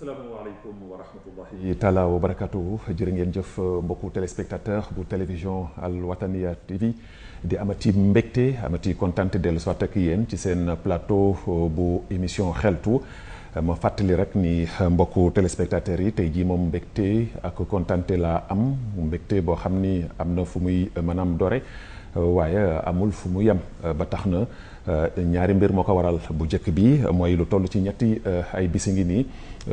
asalaamaaleykum wa rahmatullahi taala wa barakatuhu jërë ngeen jëf mbokku téléspectateur bu télévision Al Wataniya TV di amati mbégte amati kontante dellu soit ak yéen ci seen plateau bu émission xeltu ma fàttali rek ni mbokku téléspectateurs yi tey jii moom mbégte ak kontante laa am mbégte boo xam ni am na fu muy maanaam dore waaye amul fu mu yem ba tax na ñaari mbir moo ko waral bu njëkk bi mooy lu toll ci ñetti ay bisi ngi nii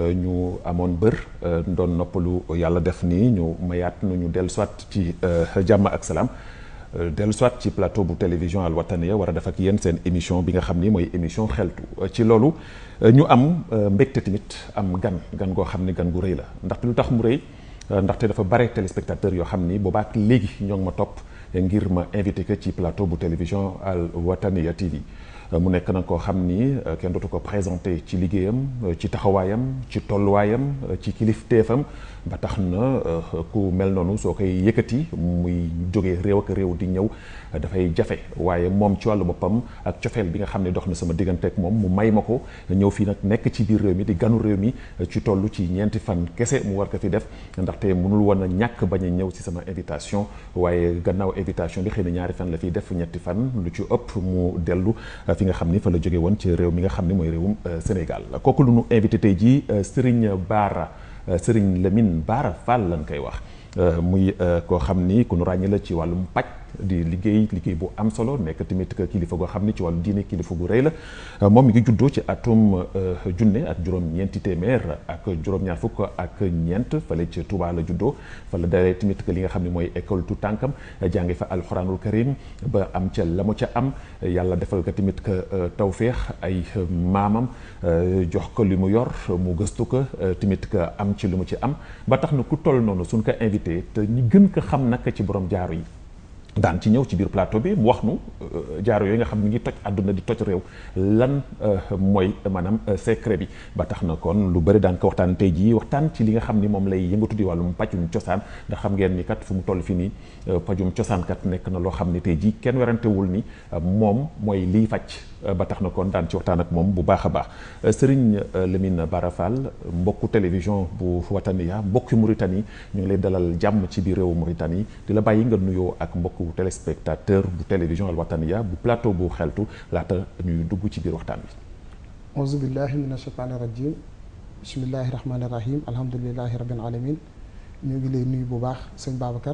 ñu amoon bër doon noppalu yàlla def nii ñu mayaat nu ñu dellu soit ci jàmm ak salaam dellu soit ci plateau bu télévision Al Wataniya war a def ak yéen seen émission bi nga xam ni mooy émission xeltu ci loolu ñu am mbégte tamit am gan gan goo xam ni gan gu rëy la ndaxte lu tax mu rëy ndaxte dafa bare téléspectateurs yoo xam ni boobaak léegi ñoo ngi ma topp ngir ma invité que ci plateau bu télévision Al Wataniya TV mu nekk na koo xam ni kenn dootu ko présenté ci liggéeyam ci taxawaayam ci tolluwaayam ci kilifteefam ba tax na ku mel noonu soo koy yëkkati muy jógee réew ak réew di ñëw dafay jafe waaye moom ci wàllu boppam ak cofeel bi nga xam ne dox na sama diggante ak moom mu may ma ko ñëw fii nag nekk ci biir réew mi di ganu réew mi ci toll ci ñeenti fan kese mu war ko fi def ndaxte mënul woon a ñàkk bañ a ñëw si sama invitation waaye gannaaw invitation bi xëy na ñaari fan la fiy def ñetti fan lu ci ëpp mu dellu fi nga xam ni fa la jóge woon ci réew mi nga xam ni mooy réewum Sénégal kooku lu nu invité tey jii Serigne Bara Serigne Lamine Bara Fall lañ koy wax muy koo xam ni ku nu ràññee la ci wàllum paj di liggéey liggéey bu am solo nekk tamit kilifa goo xam ni ci wàllu diine kilifa gu rëy la moom mi ngi juddoo ci atum junne ak juróom-ñeenti téeméer ak juróom-ñaar fukk ak ñeent fële ci Touba la juddoo fa la dalee tamit li nga xam ne mooy école tu tànkam jàngi fa alxuraanul karim ba am ca la mu ca am yàlla defal ko tamit que tawféex ay maamam jox ko li mu yor mu gëstu ko tamit que am ci lu mu ci am ba tax na ku toll noonu suñ ko invité te ñi gën ko xam nag ci borom jaaro yi daan ci ñëw ci biir plateau bi mu wax nu jaaro yooyu nga xam ni ngi toj àdduna di toj réew lan mooy maanaam secret bi ba tax na kon lu bëri daan ko waxtaan tey jii waxtaan ci li nga xam ni moom lay yëngatu di wàllum pajum cosaan ndax xam ngeen ni kat fu mu toll fi nii pajum cosaan kat nekk na loo xam ni tey jii kenn werantewul ni moom mooy liy faj ba tax na kon daan ci waxtaan ak moom bu baax a baax Serigne Lamine Bara Fall mbokku télévision bu Wataniya mbokki Mauritanie ñu ngi lay dalal jàmm ci biir réewu Mauritanie di la bàyyi nga nuyoo ak mbokku téléspectateur bu télévision Al Wataniya bu plateau bu xeltu laata ñuy dugg ci biir waxtaan bi auzu billahi min ashaytaani rajim bismillahi rahmaani rahim alhamdulilahi rabbil alamin ñu ngi lay nuyu bu baax sëñ Babacar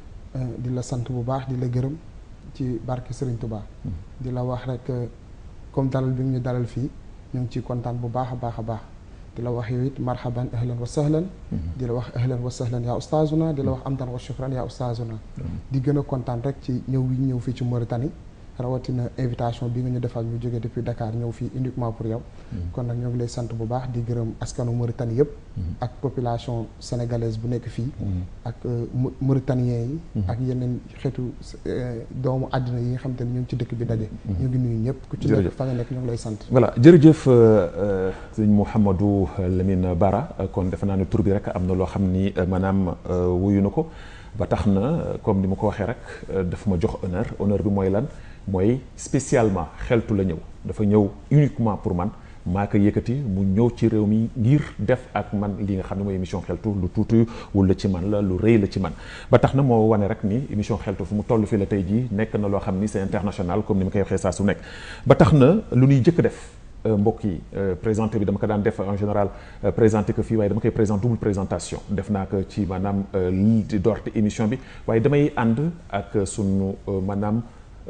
di la sant bu baax di la gërëm ci barke Serigne Touba di la wax rek comme dalal bi ñu dalal fii ñu ngi ciy kontaan bu baax a baax a baax di la wax yow it marhaban ahlan wa sahlan di la wax ahlan wa sahlan yaa ustaazuna di la wax amdan wa shukran yaa ustaazuna di gën a kontaan rek ci ñëw wi ñëw fii ci Mauritanie rawatina invitation bi nga ñu defal ñu jógee depuis Dakar ñëw fii uniquement pour yow kon nag ñoo ngi lay sant bu baax di gërëm askanu Mauritanie yëpp ak population sénégalaise bu nekk fii ak Mauritaniens yi ak yeneen xeetu doomu àddina yi nga xam te ne ñu ngi ci dëkk bi daje ñu ngi nuyu ñëpp ku ci nekk fa nga nekk ñoo ngi lay sant voilà jërëjëf sëñ Mouhamadou Lamine Bara kon defe naa ne tur bi rek am na loo xam ni maanaam wuyu na ko ba tax na comme ni ma ko waxee rek daf ma jox honneur honneur bi mooy lan mooy spécialement xeltu la ñëw dafa ñëw uniquement pour man maa ko yëkkati mu ñëw ci réew mi ngir def ak man li nga xam ne mooy émission xeltu lu tuuti wul la ci man la lu rëy la ci man ba tax na moo wane rek ni émission xeltu fu mu toll fii la tey jii nekk na loo xam ni c'est international comme ni ma koy waxee saa su nekk ba tax na lu ñuy jëkk def mbokk yi présenté bi dama ko daan def en général présenté ko fii waaye dama koy présent double présentation def naa ko ci maanaam lii di doorte émission bi waaye damay ànd ak sunu maanaam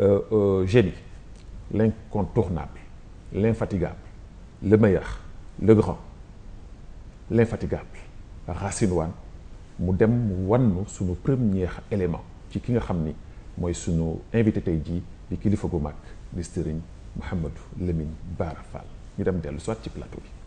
génie l'incontournable l'infatigable le meilleur le grand l'infatigable Racine Wane mu dem wannu sunu premier élément ci ki nga xam ni mooy sunu invité tey jii di kilifa gu mag di Serigne Mouhamadou Lamine Bara Fall ñu dem dellu soit ci plateau bi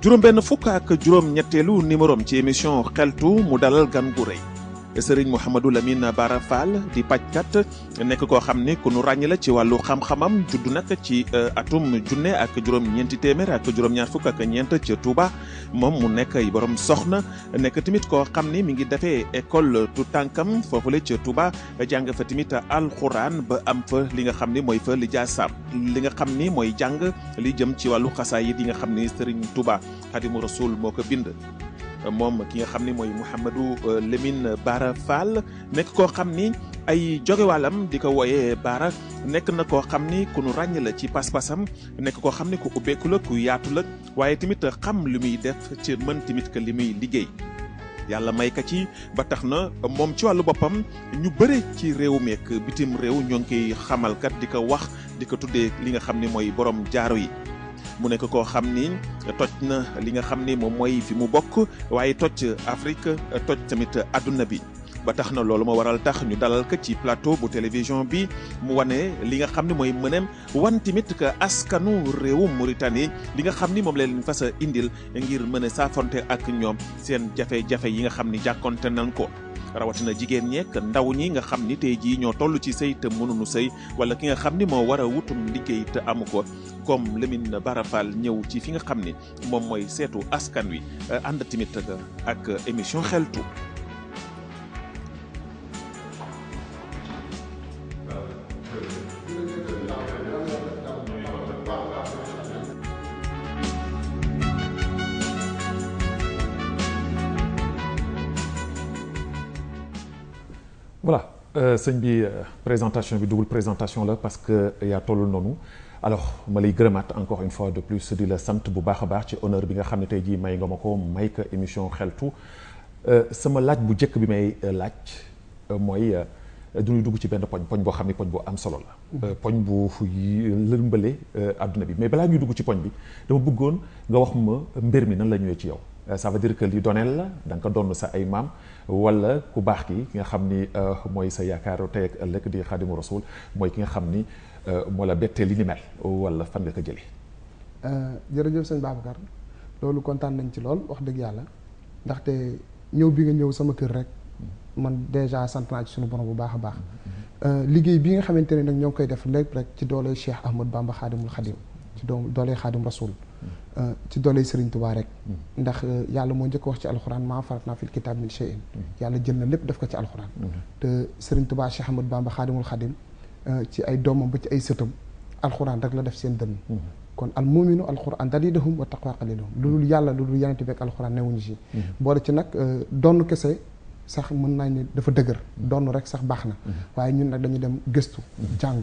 juróom-benn fukk ak juróom-ñetteelu numérom ci émission xeltu mu dalal gan gu rëy sëriñ Mouhamadou Lamine Bara Fall di pajkat nekk koo xam ni ku nu ràññ la ci wàllu xam-xamam judd nag ci atum junne ak juróom-ñeenti téeméer ak juróom-ñaar fukk ak ñeent ca Touba moom mu nekk ay borom soxna nekk tamit koo xam ni mi ngi defee école tu tànkam foofule ca Touba jàng fa tamit alxuraan ba am fa li nga xam ni mooy fa li jaasaam li nga xam ni mooy jàng li jëm ci wàllu xasaayid yi nga xam ni sëriñ Touba Xadimu Rasul moo ko bind. moom ki nga xam ni mooy Mouhamadou Lamine Bara Fall nekk koo xam ni ay jogewalam di ko wooyee Bara nekk na koo xam ni ku nu ràññ la ci pas-pasam nekk koo xam ni ku ubbeeku la ku yaatu la waaye tamit xam li muy def ci mën tamit que li muy liggéey. yàlla may ka ci ba tax na moom ci wàllu boppam ñu bëre ci réew mi ak bitim réew ñoo ngi koy xamalkat di ko wax di ko tuddee li nga xam ni mooy borom jaaro yi. mu nekk koo xam ni toj na li nga xam ni moom mooy fi mu bokk waaye toj Afrique toj tamit adduna bi ba tax na loolu moo waral tax ñu dalal ko ci plateau bu télévision bi mu wane li nga xam ni mooy mëneem wan tamit que askanu réewu Mauritanie li nga xam ni moom la leen fas a indil ngir mën a saafonte ak ñoom seen jafe-jafe yi nga xam ni jàkkonte nañ ko. rawatina jigéen ñeek ndaw ñi nga xam ni tey jii ñoo toll ci sëy te mënuñu sëy wala ki nga xam ni moo war a wutum liggéey te amu ko comme Lamine Bara Fall ñëw ci fi nga xam ni moom mooy seetu askan wi ànd tamit ak émission xeltu. voilà sëñ bi présentation bi double présentation la parce que yaa tollul noonu alors ma lay gërëmaat encore une fois de plus di la sant bu baax a baax ci honneur bi nga xam ne tey jii may nga ma ko may ko émission xeltu sama laaj bu njëkk bi may laaj mooy du ñuy dugg ci benn poñ poñ boo xam ne poñ bu am solo la. poñ bu lëmbale àdduna bi mais balaa ñuy dugg ci poñ bi dama bëggoon nga wax ma mbir mi nan la ñëwee ci yow. ça veut dire que li doneel la da nga ko donn sa ay maam wala ku baax ki ki nga xam ni mooy sa yaakaaru tey ak ëllëg di xaadimu rasul mooy ki nga xam ni moo la bettee li ni mel wala fan nga ko jëlee. jërëjëf sëñ Babacar loolu kontaan nañ ci lool wax dëgg yàlla ndaxte ñëw bi nga ñëw sama kër rek man déjà sant naa ci suñu borom bu baax a baax. liggéey bi nga xamante ne nag ñoo ngi koy def lépp rek ci doole Cheikh Ahmad Bamba xaadimul xadim ci doom doole xaadim rasul. ci doole Serigne Touba rek. ndax yàlla moo njëkk wax ci alxuraan maa faratnaa fil kitaab min shay'in yàlla jël na lépp def ko ci alxuraan. te Serigne Touba Cheikh Ahmad Bamba xaadimul xadim ci ay doomam ba ci ay sëtam alxuraan rek la def seen dënn. kon al muminu alxuraan dalilahum wa taqwa qalilahum lu dul yàlla lu dul yeneen beeg alxuraan newuñu si. boole ci nag donn kese sax mën naa ne dafa dëgër. donn rek sax baax na. waaye ñun nag dañu dem gëstu jàng.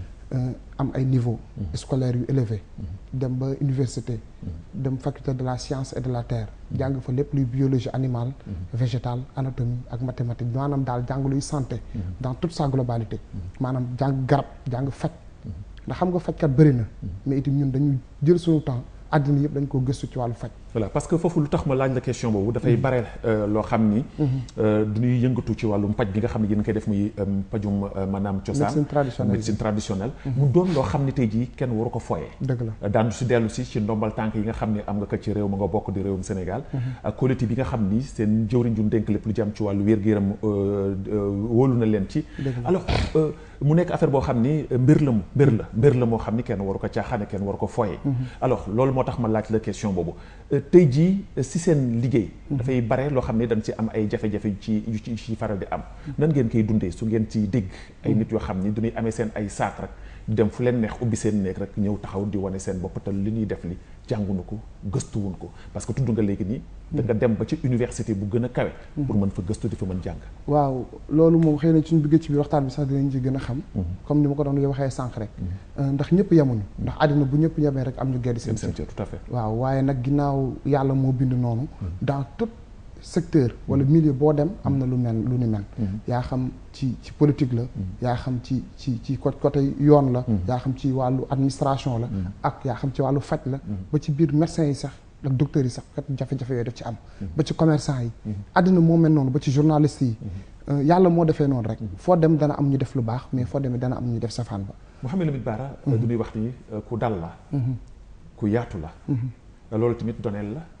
am ay niveau scolaire yu élevé dem ba université dem faculté de la science et de la terre jàng fa lépp luy biologie animale végétale anatomie ak mathématique maanaam daal jàng luy santé dans toute sa globalité maanaam jàng garab jàng faj ndax xam nga fajkat bëri na mais itam ñun dañu jël suñu temps àddina yëpp dañ ko gëstu ci wàllu faj voilà parce que foofu lu tax ma laaj la question boobu dafay bare loo xam ni duñuy yëngatu ci wàllum paj bi nga xam ne yéen koy def muy pajum maanaam cosaan médecine traditionnelle médecine traditionnelle mu doon loo xam ni tey jii kenn waru ko foyee dëgg la daanu si dellu si ci ndombal tànk yi nga xam ne am nga ko ci réew ma nga bokk di réewum Sénégal ak qualité bi nga xam ni seen jëwriñ ju dénk lépp lu jëm ci wàllu wér-gu-yaram wóolu na leen ci alors mu nekk affaire boo xam ni mbir la mu mbir la mbir la moo xam ni kenn waru ko caaxaane kenn waru ko foyee alors loolu moo tax ma laaj la question boobu tey jii si seen liggéey dafay bare loo xam ne dañ ci am ay jafe-jafe ci yu ci faral di am nan ngeen koy dundee su ngeen ci dégg ay nit yoo xam ni duñuy amee seen ay saak rek dem fu leen neex ubbi seen néeg rek ñëw taxaw di wane seen bopp te li ñuy def li jànguñu ko gëstuwuñ ko parce que tudd nga léegi nii da nga dem ba ci université bu gën a kawe pour mën fa gëstu di fa mën jàng waaw loolu moom xëy na suñu bëggee ci biir waxtaan bi sax dinañ ci gën a xam comme ni ma ko doon waxee sànq rek ndax ñëpp yemuñu ndax àddina bu ñëpp yemee rek am ñu geddi seen seen tout à fait waaw waaye nag ginnaaw yàlla moo bind noonu dans tout secteur wala milieu boo dem am na lu mel lu ni mel yaa xam ci ci politique la yaa xam ci ci ci côté yoon la yaa xam ci wàllu administration la ak yaa xam ci wàllu faj la ba ci biir médecins yi sax ak docteurs yi sax kat jafe-jafe yooyu daf ci am ba ci commerçant yi àddina moo mel noonu ba ci journaliste yi yàlla moo defee noonu rek foo dem dana am ñu def lu baax mais foo demee dana am ñu def safaan ba Mouhamed Lamine Bara du ñuy wax ni ku dal la ku yaatu la loolu tamit doneel la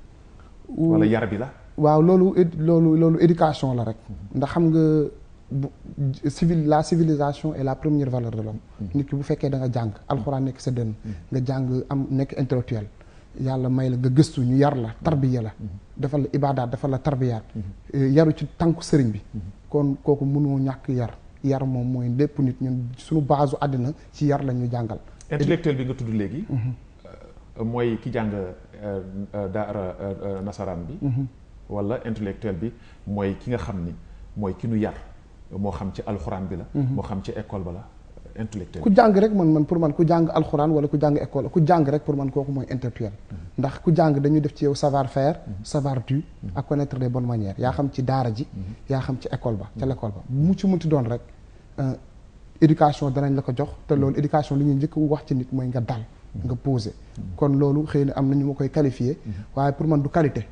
wala yar bi la. waaw loolu éd loolu loolu éducation la rek. ndax xam nga bu civil la civilisation est la première valeur de l'homme nit ki bu fekkee da nga jàng alxuraan nekk sa dënn nga jàng am nekk intellectuel yàlla may la nga gëstu ñu yar la tarbiya la defal la ibaadaat defal la tarbiyaat yaru ci tànku sëriñ bi kon kooku mënoo ñàkk yar yar moom mooy lépp nit ñun suñu base àddina ci yar la ñu jàngal intellectuel bi nga tudd léegi mooy ki jàng daara nasaraan bi wala intellectuel bi mooy ki nga xam ni mooy ki nu yar moo xam ci alxuraan bi la moo xam ci école ba la intellectuel ku jàng rek man man pour man ku jàng alxuraan wala ku jàng école ku jàng rek pour man kooku mooy intellectuel ndax ku jàng dañuy def ci yow savoir faire savoir du ak connaître les bonnes manières yaa xam ci daara ji yaa xam ci école ba ca l'école ba mu ci munti doon rek éducation danañ la ko jox te loolu éducation li ñuy njëkk wax ci nit mooy nga dal nga posé kon loolu xëy na am na ñu ma koy qualifié waaye pour man du qualité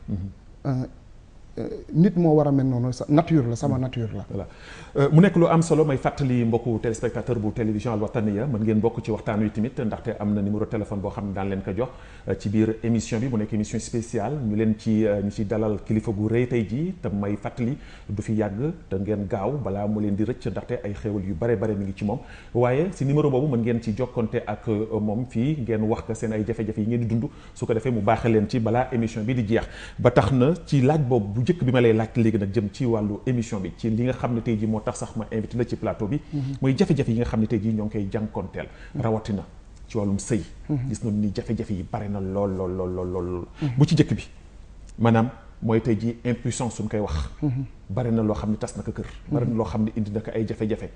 nit moo war a mel noonu sa nature la sama nature la. voilà mu nekk lu am solo may fàttali mbokku téléspectateur bu télévision Al Wataniya mën ngeen bokk ci waxtaan wi tamit ndaxte am na numéro téléphone boo xam ne daan leen ko jox ci biir émission bi mu nekk émission spéciale ñu leen ci ñu ci dalal kilifa gu rëy tey jii te may fàttali du fi yàgg te ngeen gaaw balaa mu leen di rëcc ndaxte ay xéewal yu bare bare mi ngi ci moom waaye si numéro boobu mën ngeen ci jokkonte ak moom fii ngeen wax ko seen ay jafe-jafe yi ngeen di dund su ko defee mu baaxee leen ci balaa émission bi di jeex ba tax na ci laaj boobu bu njëkk bi ma lay laaj léegi nag jëm ci wàllu émission bi ci li nga xam ne tey jii moo tax sax ma invité la ci plateau bi mooy jafe-jafe yi nga xam ne tey jii ñoo ngi koy jànkonteel rawatina ci wàllum sëy gis nañu ni jafe-jafe yi bare na lool lool lool lool lool bu ci njëkk bi maanaam mooy tey jii impuissance suñ koy wax bare na loo xam ne tas na ko kër bare na loo xam ne indi na ko ay jafe-jafe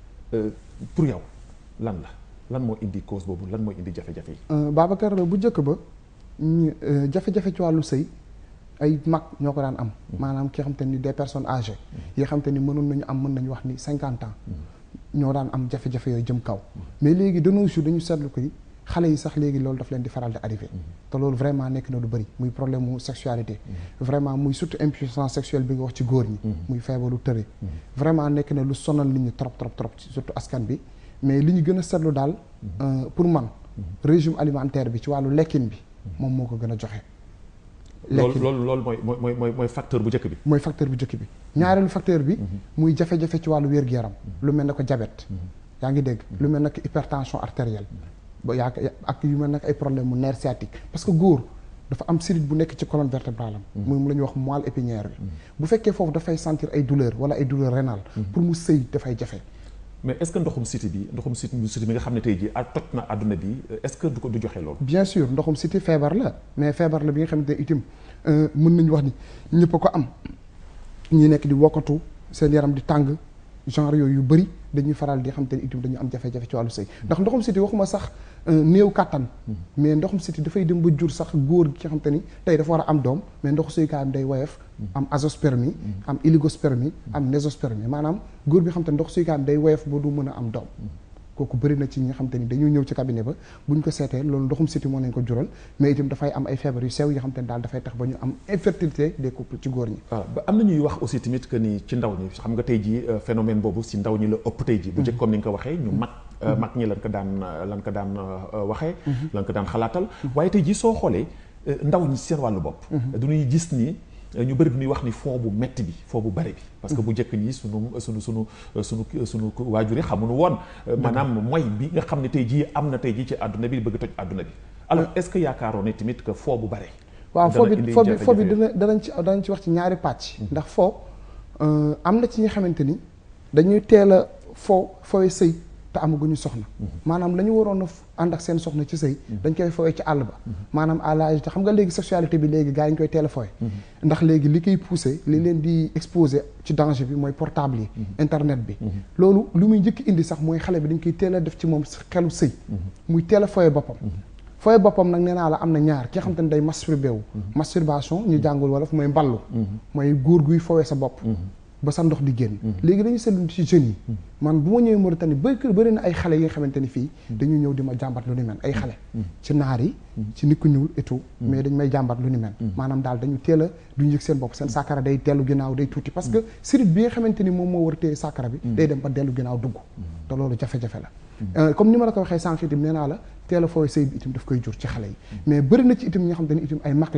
pour yow lan la lan moo indi cause boobu lan mooy indi jafe-jafe yi Babacar bu njëkk ba jafe-jafe ci wàllu sëy ay mag ñoo ko daan am maanaam ki xam te ni des personnes âgées yi xam te ni mënoon nañu am mën nañu wax ni cinquante ans ñoo daan am jafe-jafe yooyu jëm kaw mais léegi de nos jours dañu seetlu ko xale yi sax léegi loolu daf leen di faral di arrivé te loolu vraiment nekk na lu bëri muy problème mu sexualité vraiment muy surtout impuissance sexuelle bi nga wax ci góor ñi muy feebaru tëre vraiment nekk na lu sonal nit ñi trop trop trop surtout askan bi mais li ñu gën a seetlu daal pour man régime alimentaire bi ci wàllu lekkin bi moom moo ko gën a joxe loolu loolu loolu mooy mooy mooy mooy facteur bu njëkk bi. mooy facteur bu njëkk bi ñaareelu facteur bi. muy jafe-jafe ci wàllu wér-gu-yaram. lu mel ne ko diabète. yaa ngi dégg lu mel ne que hypertension artérielle. ba yaa ak yu mel ne ay problème mu nerf sciatique parce que góor dafa am sirite bu nekk ci colonne vertébrale am. muy mu la ñuy wax moelle épinière bi. bu fekkee foofu dafay sentir ay douleur wala ay douleur rénale. pour mu sëy dafay jafe. mais est-ce que ndoxum siti bi ndoxum siti siti bi nga xam ne tey jii a toj na àdduna bi est-ce que du ko du joxe loolu. bien sûr ndoxum siti feebar la mais feebar la bi nga xamante ne itam mën nañu wax ni ñëpp a ko am ñi nekk di wokkatu seen yaram di tàng genre yooyu yu bëri dañuy faral di xamante ne itam dañu am jafe-jafe ci wàllu sëy ndax ndoxum siti waxuma sax néew kàttan mais ndoxum siti dafay dem ba jur sax góor ki xamante ni tey dafa war a am doom mais ndoxu sëykaayam day woyof am azoospermie am oligospermie am nésospermie maanaam góor bi xamante ni ndoxu sëykaayam day woyof ba du mën a am doom kooku bëri na ci ñi nga xamante ni dañuy ñëw ci cabinet ba buñ ko seetee loolu ndoxum siti moo nañ ko jural mais itam dafay am ay feebar yu sew yoo xamante ni daal dafay tax ba ñu am infertilité des couples ci góor ñi waaw ba am na ñuy wax aussi tamit que ni ci ndaw ñi xam nga tey jii phénomène boobu si ndaw ñi la ëpp tey jii bu njëkk comme ni nga ko waxee ñu mag mag ñi lan ko daan lan ko daan waxee lan ko daan xalaatal waaye tey jii soo xoolee ndaw ñi seen wàllu bopp duñuy gis ni ñu bëri bi ñuy wax ni fond bu metti bi fond bu bëri bi parce que bu njëkk ñi sunu sunu sunu sunu sunu waajur yi xamuñu woon maanaam mooy bi nga xam ne tey jii am na tey jii ci àdduna bi bëgg toj àdduna bi alors est-ce que yaakaaroon ne tamit que fond bu bëri waaw foo bi foo bi foo bi dina danañ ci danañ ci wax ci ñaari pàcc ndax foo am na ci ñi xamante ni dañuy teel a foo fooy sëy te amaguñu soxna maanaam la ñu waroon a ànd ak seen soxna ci sëy dañ koy fooye ci àll ba maanaam à l'âge te xam nga léegi sexualité bi léegi gars yi ñu koy teel a fooye ndax léegi li koy poussé li leen di exposé ci danger bi mooy portable yi internet bi loolu lu muy njëkk indi sax mooy xale bi dañ koy teel a def ci moom xelu sëy muy teel a fooye boppam fooye boppam nag nee naa la am na ñaar ki nga xam te ne day masturbé wu masturbation ñu jàngul wala fu mooy mballu mooy góor guy fooye sa bopp ba sa ndox di génn léegi dañu seetlu ci jeunes yi man bu ma ñëwee Mauritanie bëri bëri na ay xale yi nga xamante ni fii dañuy ñëw di ma jàmbat lu ni mel ay xale ci naar yi ci nit ku ñuul et tout mais dañ may jàmbat lu ni mel maanaam daal dañu teel a duñu yëg seen bopp seen sàkkara day dellu ginnaaw day tuuti parce que sirit bi nga xamante ni moom moo war a téye sàkkara bi day dem ba dellu ginnaaw dugg te loolu jafe-jafe la comme ni ma la ko waxee sànq itam nee naa la teel a fooy sëy bi itam daf koy jur ci xale yi mais bëri na ci itam ñi nga xamante ni itam ay mag lañ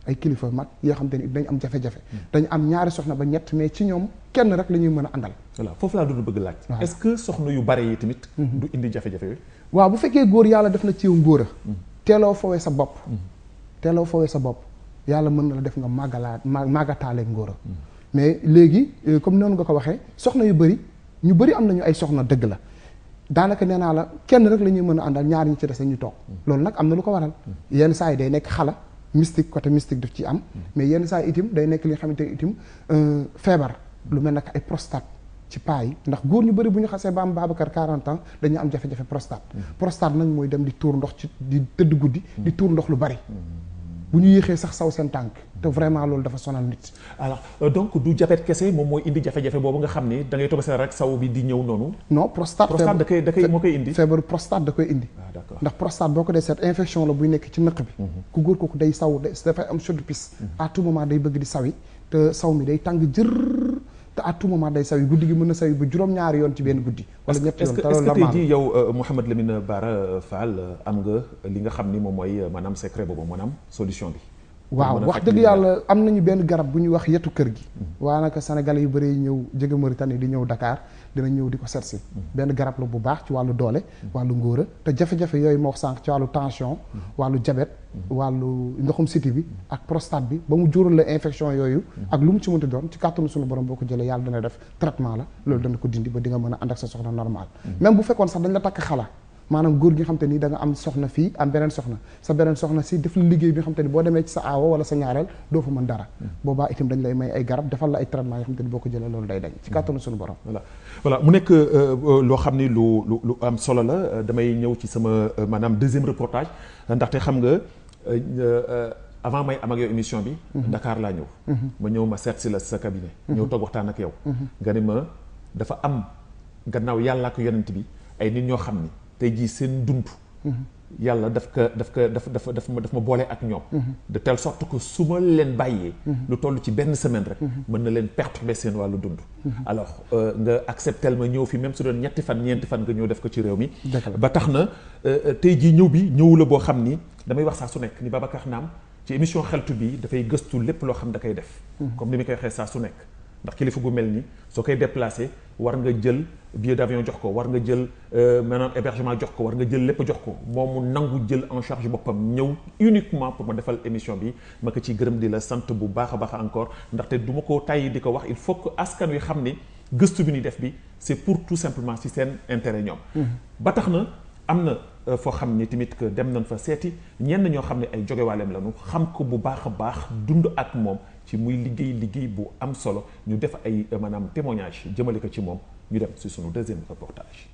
ay kilifa mag yoo xam te ni dañ am jafe-jafe dañ am ñaari soxna ba ñett mais ci ñoom kenn rek la ñuy mën a àndal voilà foofu laa doon bëgg laaj est-ce que soxna yu bare yi tamit du indi jafe-jafe yooyu waaw bu fekkee góor yàlla def na ci yow ngóor a teeloo fowee sa bopp teeloo fowee sa bopp yàlla mën na la def nga màggalaa ma màggataaleeg ngóor a mais léegi comme noonu nga ko waxee soxna yu bëri ñu bëri am nañu ay soxna dëgg la daanaka nee naa la kenn rek la ñuy mën a àndal ñaar ñi ci des ñu toog loolu nag am na lu ko waral yenn saa yi day nekk xala mystique côté mystique daf ci am mais yenn saa yi itim day nekk li nga xamante ne itim feebar lu mel nag ay prostate ci paa yi ndax góor ñu bëri bu ñu xasee ba am Babacar 40 ans dañu am jafe-jafe prostate prostate nag mooy dem di tuur ndox ci di tëdd guddi di tuur ndox lu bari bu ñu yéexee sax saw seen tànk te vraiment loolu dafa sonal nit alors donc du diabète kese moom mooy indi jafe-jafe boobu nga xam ni da ngay toog seen rek saw bi di ñëw noonu non prostate prostate da koy da koy moo koy indi feebaru prostate da koy indi ah d'accord ndax prostate boo ko dee seet infection la buy nekk ci nëq bi ku góor kooku day saw dafay am chaude pisse à tout moment day bëgg di sawi te saw mi day tàng jër te à tout moment day sawi guddi gi mën na sawi ba juróom-ñaari yoon ci benn guddi wala ñetti yoon te est-ce loolu que tey normal jii yow Mouhamed Lamine Bara Fall am nga li nga xam ni moom mooy maanaam secret boobu maanaam solution bi waaw mën a wax faj dëgg li yàlla am nañu benn garab bu ñuy wax yetu kër gi waa naka sénégalais yu bëri ñëw jóge Mauritanie di ñëw Dakar dina ñëw di ko seetsi benn garab la bu baax ci wàllu doole wàllu ngóora te jafe-jafe yooyu ma wax sànq ci wàllu tension wàllu diabète wàllu ndoxum siti bi ak prostate bi ba mu jural la infection yooyu ak lu mu ci mënti doon ci kàttanu suñu borom boo ko jëlee yàlla dana def traitement la loolu dana ko dindi ba di nga mën a ànd ak sa soxna normal même bu fekkoon sax dañ la takk xala maanaam góor gi nga xam te ni da nga am soxna fii am beneen soxna sa beneen soxna si def la liggéey bi nga xam te ni boo demee ci sa aawo wala sa ñaareel doo fa mën dara boobaa itam dañ lay may ay garab defal la ay traitement yoo xam te ni boo ko jëlee loolu day dañ ci kàttanu suñu borom voilà voilà mu nekk loo xam ni lu lu lu am solo la damay ñëw ci sama maanaam deuxième reportage ndaxte xam nga avant may am ak yow émission bi. Dakar laa ñëw. ma ñëw ma seet si la sa cabinet. ñëw toog waxtaan ak yow. nga ni ma dafa am gannaaw yàlla ak yonent bi ay nit ñoo xam ni tey jii seen dund. yàlla daf ko daf ko daf daf daf ma daf ma boole ak ñoom. de telle sorte que su ma leen bàyyee. lu toll ci benn semaine rek. mën na leen perturber seen wàllu dund. alors nga acceptel ma ñëw fi même su doon ñetti fan ñeenti fan nga ñëw def ko ci réew mi. ba tax na tey jii ñëw bi ñëw la boo xam ni damay wax saa su nekk ni Babacar Naam ci émission xeltu bi dafay gëstu lépp loo xam da koy def. comme ni mi koy waxee saa su nekk. ndax kilifa gu mel ni soo koy déplacé war nga jël billet d'avion jox ko war nga jël maanaam hébergement jox ko war nga jël lépp jox ko moom mu nangu jël en charge boppam ñëw uniquement pour ma defal émission bi ma ko ciy gërëm di la sant bu baax a baax encore ndaxte du ma ko tàyyi di ko wax il faut que askan wi xam ni gëstu bi ñuy def bi c'est pour tout simplement si seen intérêt ñoom. ba tax na am na foo xam ni tamit que dem nañ fa seeti ñenn ñoo xam ne ay jogewaaleem lañu xam ko bu baax a baax dund ak moom. ci muy liggéey liggéey bu am solo ñu def ay maanaam témoignage jëmale ko ci moom ñu dem ci sunu deuxième reportage.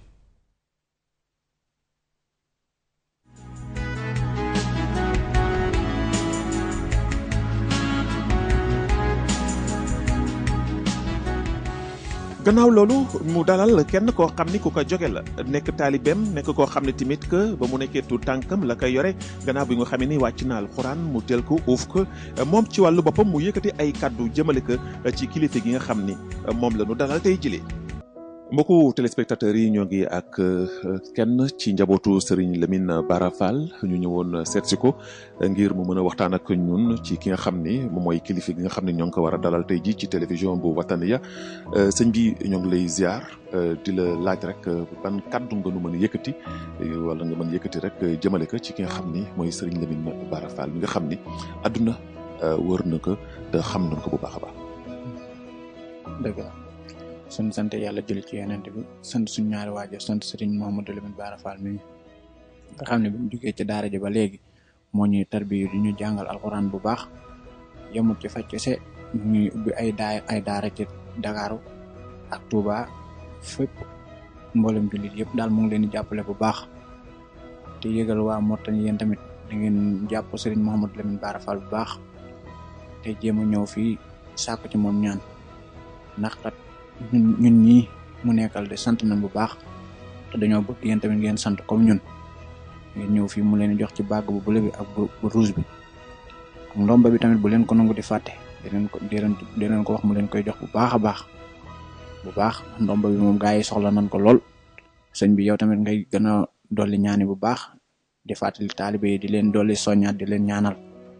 gannaaw loolu mu dalal kenn koo xam ni ku ko joge la nekk taalibeem nekk koo xam ne tamit que ba mu nekkee tu tànkam la koy yore gannaaw bi nga xam ni wàcc na alxuraan mu teel ko uuf ko moom ci wàllu boppam mu yëkkati ay kàddu jëmale ko ci kilifa gi nga xam ni moom la ñu dalal tey jëlee. mbokku téléspectateurs yi ñoo ngi ak kenn ci njabootu Serigne Lamine Bara Fall ñu ñëwoon seet si ko ngir mu mën a waxtaan ak ñun ci ki nga xam ni moom mooy kilifa gi nga xam ne ñoo ngi ko war a dalal tey ji ci télévision bu Wataniya sëñ bi ñoo ngi lay ziar di la laaj rek ban kàddu nga nu mën a yëkkati wala nga mën yëkkati rek jëmale ko ci ki nga xam ni mooy Serigne Lamine Bara Fall mi nga xam ni àdduna wër na ko te xam nañ ko bu baax a baax. dëgg la suñ sant yàlla jël ci yonent bi sant suñ ñaari waajur sant sëriñ Mouhamadou Lamine Bara Fall mi nga xam ne bi mu jugee ci daara ji ba léegi moo ñuy tarbiyu di ñu jàngal alxuraan bu baax yemut ci faj kese ñu ngi ubbi ay daa ay daara ci Dakaaru ak Touba fépp mboolem jullit yëpp daal mu ngi leen di jàppale bu baax te yëgal waa Mauritanie yéen tamit da ngeen jàpp sëriñ Mouhamadou Lamine Bara Fall bu baax te jéem a ñëw fii sàkku ci moom ñaan ndax kat ñun ñun ñii mu nekkal de sant nañ bu baax te dañoo bëgg yéen tamit ngeen sant comme ñun ngeen ñëw fii mu leen jox ci bàgg bu bleu bi ak bu rouge bi ak ndomba bi tamit bu leen ko nangu di fàtte di leen ko di leen di leen ko wax mu leen koy jox bu baax a baax bu baax ndomba bi moom gaa yi soxla nañ ko lool sëñ bi yow tamit ngay gën a dolli ñaani bu baax di fàttali taalibe yi di leen dolli soññaat di leen ñaanal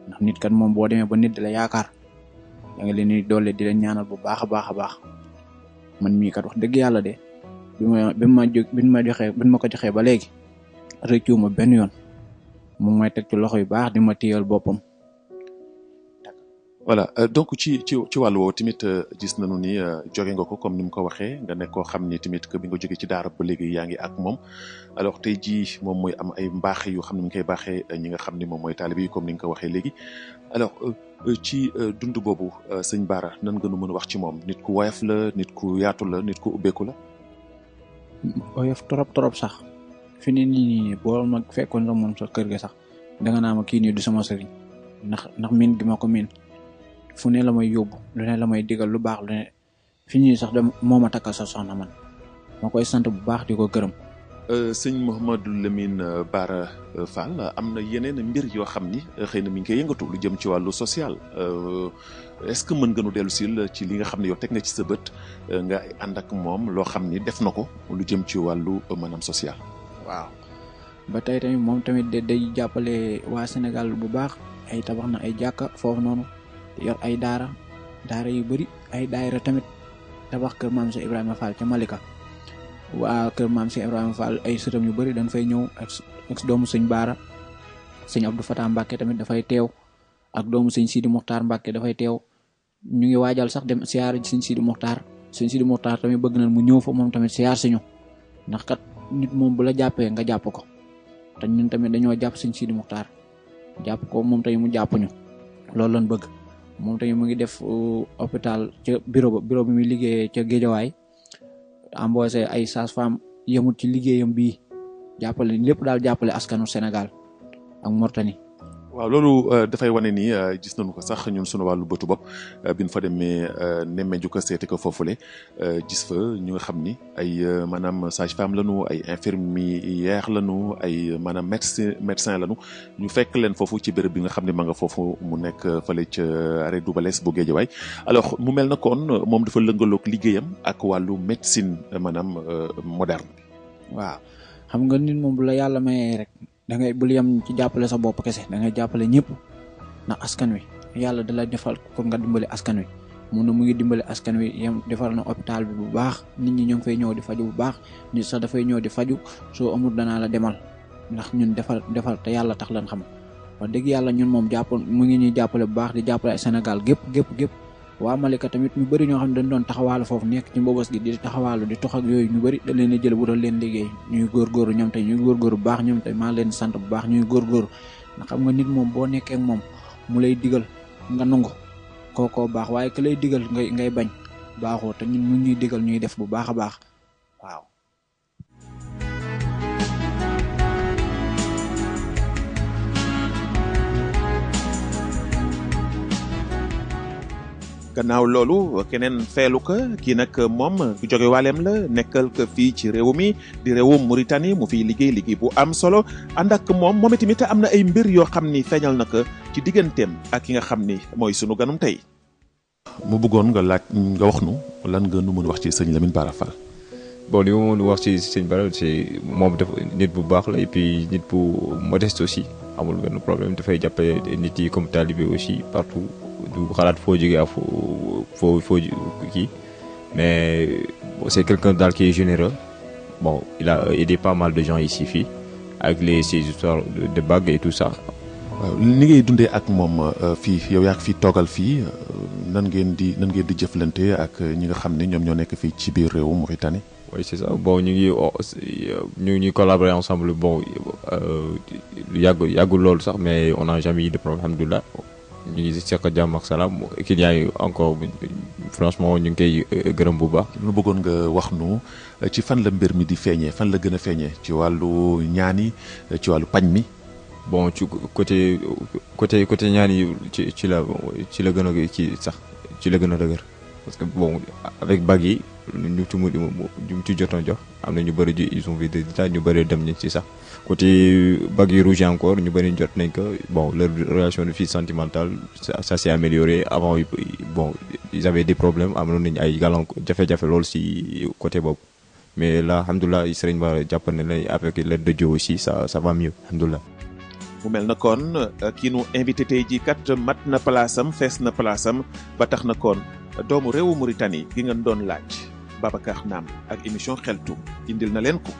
ndax nit kat moom boo demee ba nit di la yaakaar da nga leen di doole di leen ñaanal bu baax a baax a baax man mii kat wax dëgg yàlla de bi ma bi ma jo bi ma joxee bi ma ko joxee ba léegi rëccuwuma benn yoon mu may teg ci loxo yu baax di ma téyal boppam. voilà donc ci ci ci wàllu woowu tamit gis nañu ni jóge nga ko comme ni mu ko waxee nga nekk koo xam ni tamit que bi nga jógee ci daara ba léegi yaa ngi ak moom alors tey jii moom mooy am ay mbaax yu xam ne mi ngi koy baaxee ñi nga xam ni moom mooy taalibe yi comme ni nga ko waxee léegi alors ci dund boobu sëñ Bara nan nga nu mën a wax ci moom nit ku woyof la nit ku yaatu la nit ku ubbeeku la. woyof trop trop sax fi ni nii boo ma fekkoon sax moom sa kër ga sax danga naa ma kii nii du sama sëriñ ndax ndax miin gi ma ko miin fu ne la may yóbbu lu ne la may digal lu baax lu ne fi ñuy sax de moo ma takkal sa soxna man ma koy sant bu baax di ko gërëm. sëñ Mouhamadou Lamine Bara Fall am na yeneen mbir yoo xam ni xëy na mi ngi koy yëngatu lu jëm ci wàllu social est-ce que mën nga nu dellu sil ci li nga xam ne yow teg nga ci sa bët nga ànd ak moom loo xam ni def na ko lu jëm ci wàllu maanaam social. waaw ba tey tamit moom tamit day jàppale waa Sénégal bu baax ay tabax na ay jàkka foofu noonu. yor ay daara daara yu bëri ay daayira tamit tabax kër maam si Ibrahima Fall ca Malika waa kër maam si Ibrahima Fall ay sëtam yu bëri dañ fay ñëw ak ak doomu sëñ Baara sëñ Abdou Fatah Mbacke tamit dafay teew ak doomu sëñ Sidi Muxtaar Mbacke dafay teew ñu ngi waajal sax dem siyaar sëñ Sidi Muxtaar sëñ Sidi Muxtaar tamit bëgg nañ mu ñëw fa moom tamit siyaar si ñu ndax kat nit moom bu la jàppee nga jàpp ko te ñun tamit dañoo jàpp sëñ Sidi Muxtaar jàpp ko moom tamit mu jàpp ñu loolu lañ bëgg. moom tamit mu ngi def hôpital ca bureau ba bureau bi muy liggéeyee ca Géejawaay embauché ay sages-femmes yemut ci liggéeyam bii jàppale lépp daal jàppale askanu Sénégal ak Mauritanie. waaw loolu dafay wane ni gis nañu ko sax ñun sunu wàllu bëtu bopp bi ñu fa demee nemmeeju ko seeti ko foofule gis fa ñu nga xam ni ay maanaam sage-femme lañu ay infirmière lañu ay maanaam médecin médecin lañu ñu fekk leen foofu ci béréb bi nga xam ne ma nga foofu mu nekk fële ca arrêt Dubalès bu Géejawaay alors mu mel na kon moom dafa lëngaloog liggéeyam ak wàllu médecine maanaam moderne. waaw xam nga nit moom bu la yàlla mayee rek. da ngay bul yem ci jàppale sa bopp kese da ngay jàppale ñëpp ndax askan wi yàlla da la defal pour nga dimbali askan wi mun na mu ngi dimbali askan wi yem defal na hôpital bi bu baax nit ñi ñoo ngi fay ñëw di faju bu baax nit sax dafay ñëw di faju soo amul danaa la demal ndax ñun defal defal te yàlla tax lan xam wax dëgg yàlla ñun moom jàpp mu ngi ñuy jàppale bu baax di jàppale Sénégal gépp gépp gépp waa Malika tamit ñu bëri ñoo xam ne dañ doon taxawaalu foofu nekk ci mbobos gi di taxawaalu di tox ak yooyu ñu bëri da leen a jël bu doon leen liggéey ñuy góorgóorlu ñoom tey ñuy góorgóorlu bu baax ñoom tey maa leen sant bu baax ñuy góorgóorlu ndax xam nga nit moom boo nekkee ak moom mu lay digal nga nangu kookoo baax waaye ka lay digal ngay ngay bañ baaxoo te ñun mu ñuy digal ñuy def bu baax a baax waaw. gannaaw loolu keneen feelu ko kii nag moom ku jóge waaleem la nekkal ko fii ci réew mi di réewum Mauritanie mu fiy liggéey liggéey bu am solo ànd ak moom moom itamit am na ay mbir yoo xam ni feeñal na ko ci digganteem ak ki nga xam ni mooy sunu ganum tey. mu bëggoon nga laaj nga wax nu lan nga nu mën wax ci sëñ Lamine Bara Fall. bon li ma mën wax ci sëñ Bara c'est moom dafa nit bu baax la et puis nit bu modeste aussi amul benn problème dafay jàppale nit yi comme talibé aussi partout. du xalaat foo jógee ak foo foo foo kii mais c'est quelqu'un daal qui est généreux bon il a aidé pas mal de gens ici fii avec les ces histoires de bagues et tout ça. waaw ni ngay dundee ak moom fii yow yaa fi toogal fii nan ngeen di nan ngeen di jëflante ak ñi nga xam ne ñoom ñoo nekk fii ci biir réewu Mauritanie. oui c'est ça bon ñu ngi ñu ngi collaborer ensemble bon yàgg yàggul loolu sax mais on n'a jamais eu de problème alhamdulilah. ñu ngi seq jàmm ak salaam clients yi encore franchement ñu ngi koy gërëm bu baax. lu bëggoon nga wax nu ci fan la mbir mi di feeñee fan la gën a feeñee ci wàllu ñaan yi ci wàllu pañ mi. bon ci côté côté côté ñaan yi ci ci la ci la gën a ci sax ci la gën a dëgër parce que bon avec bagues yi ñu ci mu ñu ci jotoon jox am na ñu bëri ji ils ont vu des détails ñu bëri dem nañ ci sax. côté bagues yi rouge encore ñu bëri jot nañ ko bon leur relation de vie sentimentale ça, ça s'est amélioré avant bon ils avaient des problèmes amoon nañu ay gàllankoor jafe-jafe loolu si côté boobu mais là alhamdulilah Serigne Bara jàpp na la avec l'aide de Dieu aussi ça ça va mieux alhamdulilah. mu mel na kon kii nu invité tey jii kat mat na palaasam fees na palaasam ba tax na kon doomu réewu Mauritanie gi ngeen doon laaj Babacar Naam ak émission xeltu indil na leen ko.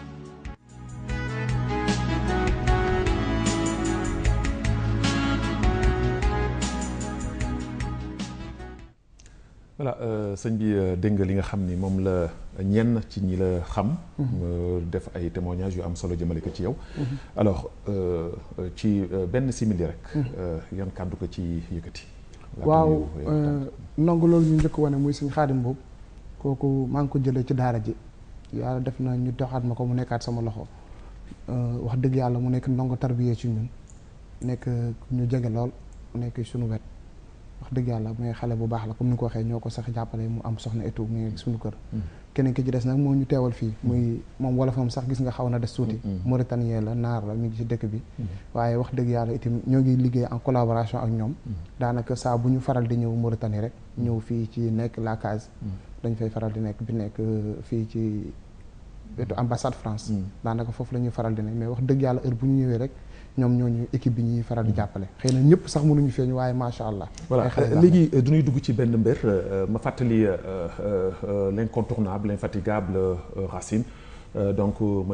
voilà sëñ bi dégg nga li nga xam ni moom la ñenn ci ñi la xam. def ay témoignages yu am solo jëmale ko ci yow. alors ci benn simili rek. yan kàddu ko ci yëkkati. waaw ndongo loolu ñu njëkk wane muy suñ xaadim boobu kooku maa ngi ko jëlee ci daara ji yàlla def na ñu doxaat ma ko mu nekkaat sama loxo wax dëgg yàlla mu nekk ndongo tarbiyee ci ñun nekk ñu jege lool mu nekk suñu wet. wax dëgg yàlla muy xale bu baax la comme ni ko waxee ñoo ko sax jàppale mu am soxna et tout mu ngi suñu kër keneen ki ci des nag moo ñu teewal fii muy moom wolofam sax gis nga xaw na des tuuti mauritanien la naar la mi ngi ci dëkk bi waaye wax dëgg yàlla itam ñoo ngi liggéey en collaboration ak ñoom daanaka saa bu ñu faral di ñëw Mauritanie rek ñëw fii ci nekk la case dañ fay faral di nekk bi nekk fii ci wetu ambassade France daanaka foofu la ñuy faral di nekk mais wax dëgg yàlla heure bu ñu ñëwee rek ñoom ñooñu équipe bi ñuy faral di jàppale xëy na ñëpp sax mënuñu feeñ waaye macha allah. voilà léegi du ñuy dugg ci benn mbir ma fàttali l'incontournable l'infatigable Racine donc mën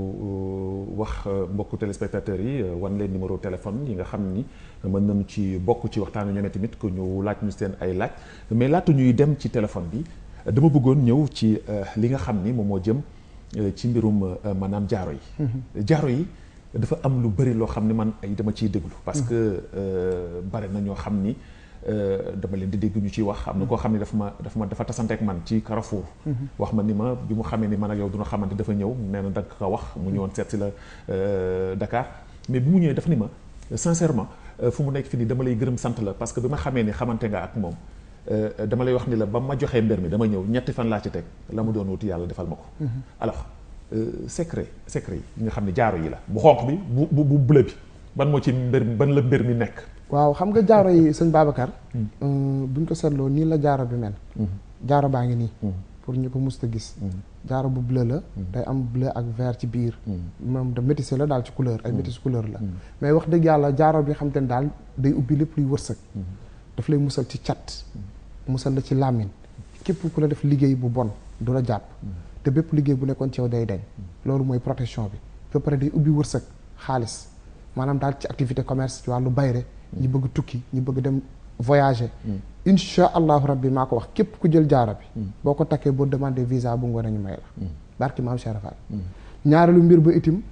nañu wax mbokku téléspectateurs yi wan leen numéro téléphone yi nga xam ni mën nañu ci bokk ci waxtaanu ñoom tamit que ñu laaj ñu seen ay laaj mais laata ñuy dem ci téléphone bi dama bëggoon ñëw ci li nga xam ni moom moo jëm ci mbirum maanaam jaaro yi. jaaro yi. dafa am lu bëri loo xam ne man ay dama ciy déglu parce que bare na ñoo xam ni dama leen di dégg ñu ciy wax am na koo xam ne dafa ma dafa ma dafa tasante ak man ci Carrefour wax ma ni ma bi mu xamee ni man ak yow duna xamante dafa ñëw nee na danga ko wax mu ñëwoon seet si la Dakar mais bi mu ñëwee dafa ni ma sincèrement fu mu nekk fi ni dama lay gërëm sant la parce que bi ma xamee ni xamante nga ak moom dama lay wax ni la ba ma joxee mbir mi dama ñëw ñetti fan laa ci teg la mu doon wuti yàlla defal ma ko alors secret secret yi nga xam ne jaaro yi la bu xonq bi bu bu bu bleu bi ban moo ci mbir ban la mbir mi nekk. waaw xam nga jaaro yi sëñ Babacar. buñ ko seetloo nii la jaaro bi mel. jaaro baa ngi nii. pour ñu ko musta gis. jaaro bu bleu la. day am bleu ak vert ci biir. moom da métissé la daal ci couleur ay métis couleur la. mais wax dëgg yàlla jaaro bi xam te ne daal day ubbi lépp luy wërsëg. daf lay musal ci cat. musal la ci làmmiñ képp ku la def liggéey bu bon du la jàpp. te bépp liggéey bu nekkoon ci yow day dañ loolu mooy protection bi ba pare day ubbi wërsëg xaalis maanaam daal ci activité commerce ci wàllu bayre ñi bëgg tukki ñi bëgg dem voyager insha allahu rabbi maa ko wax képp ku jël jaaro bi boo ko takkee boo demandé visa bu ngoon ñu may la barki maam Cheikh Fall ñaareelu mbir ba itim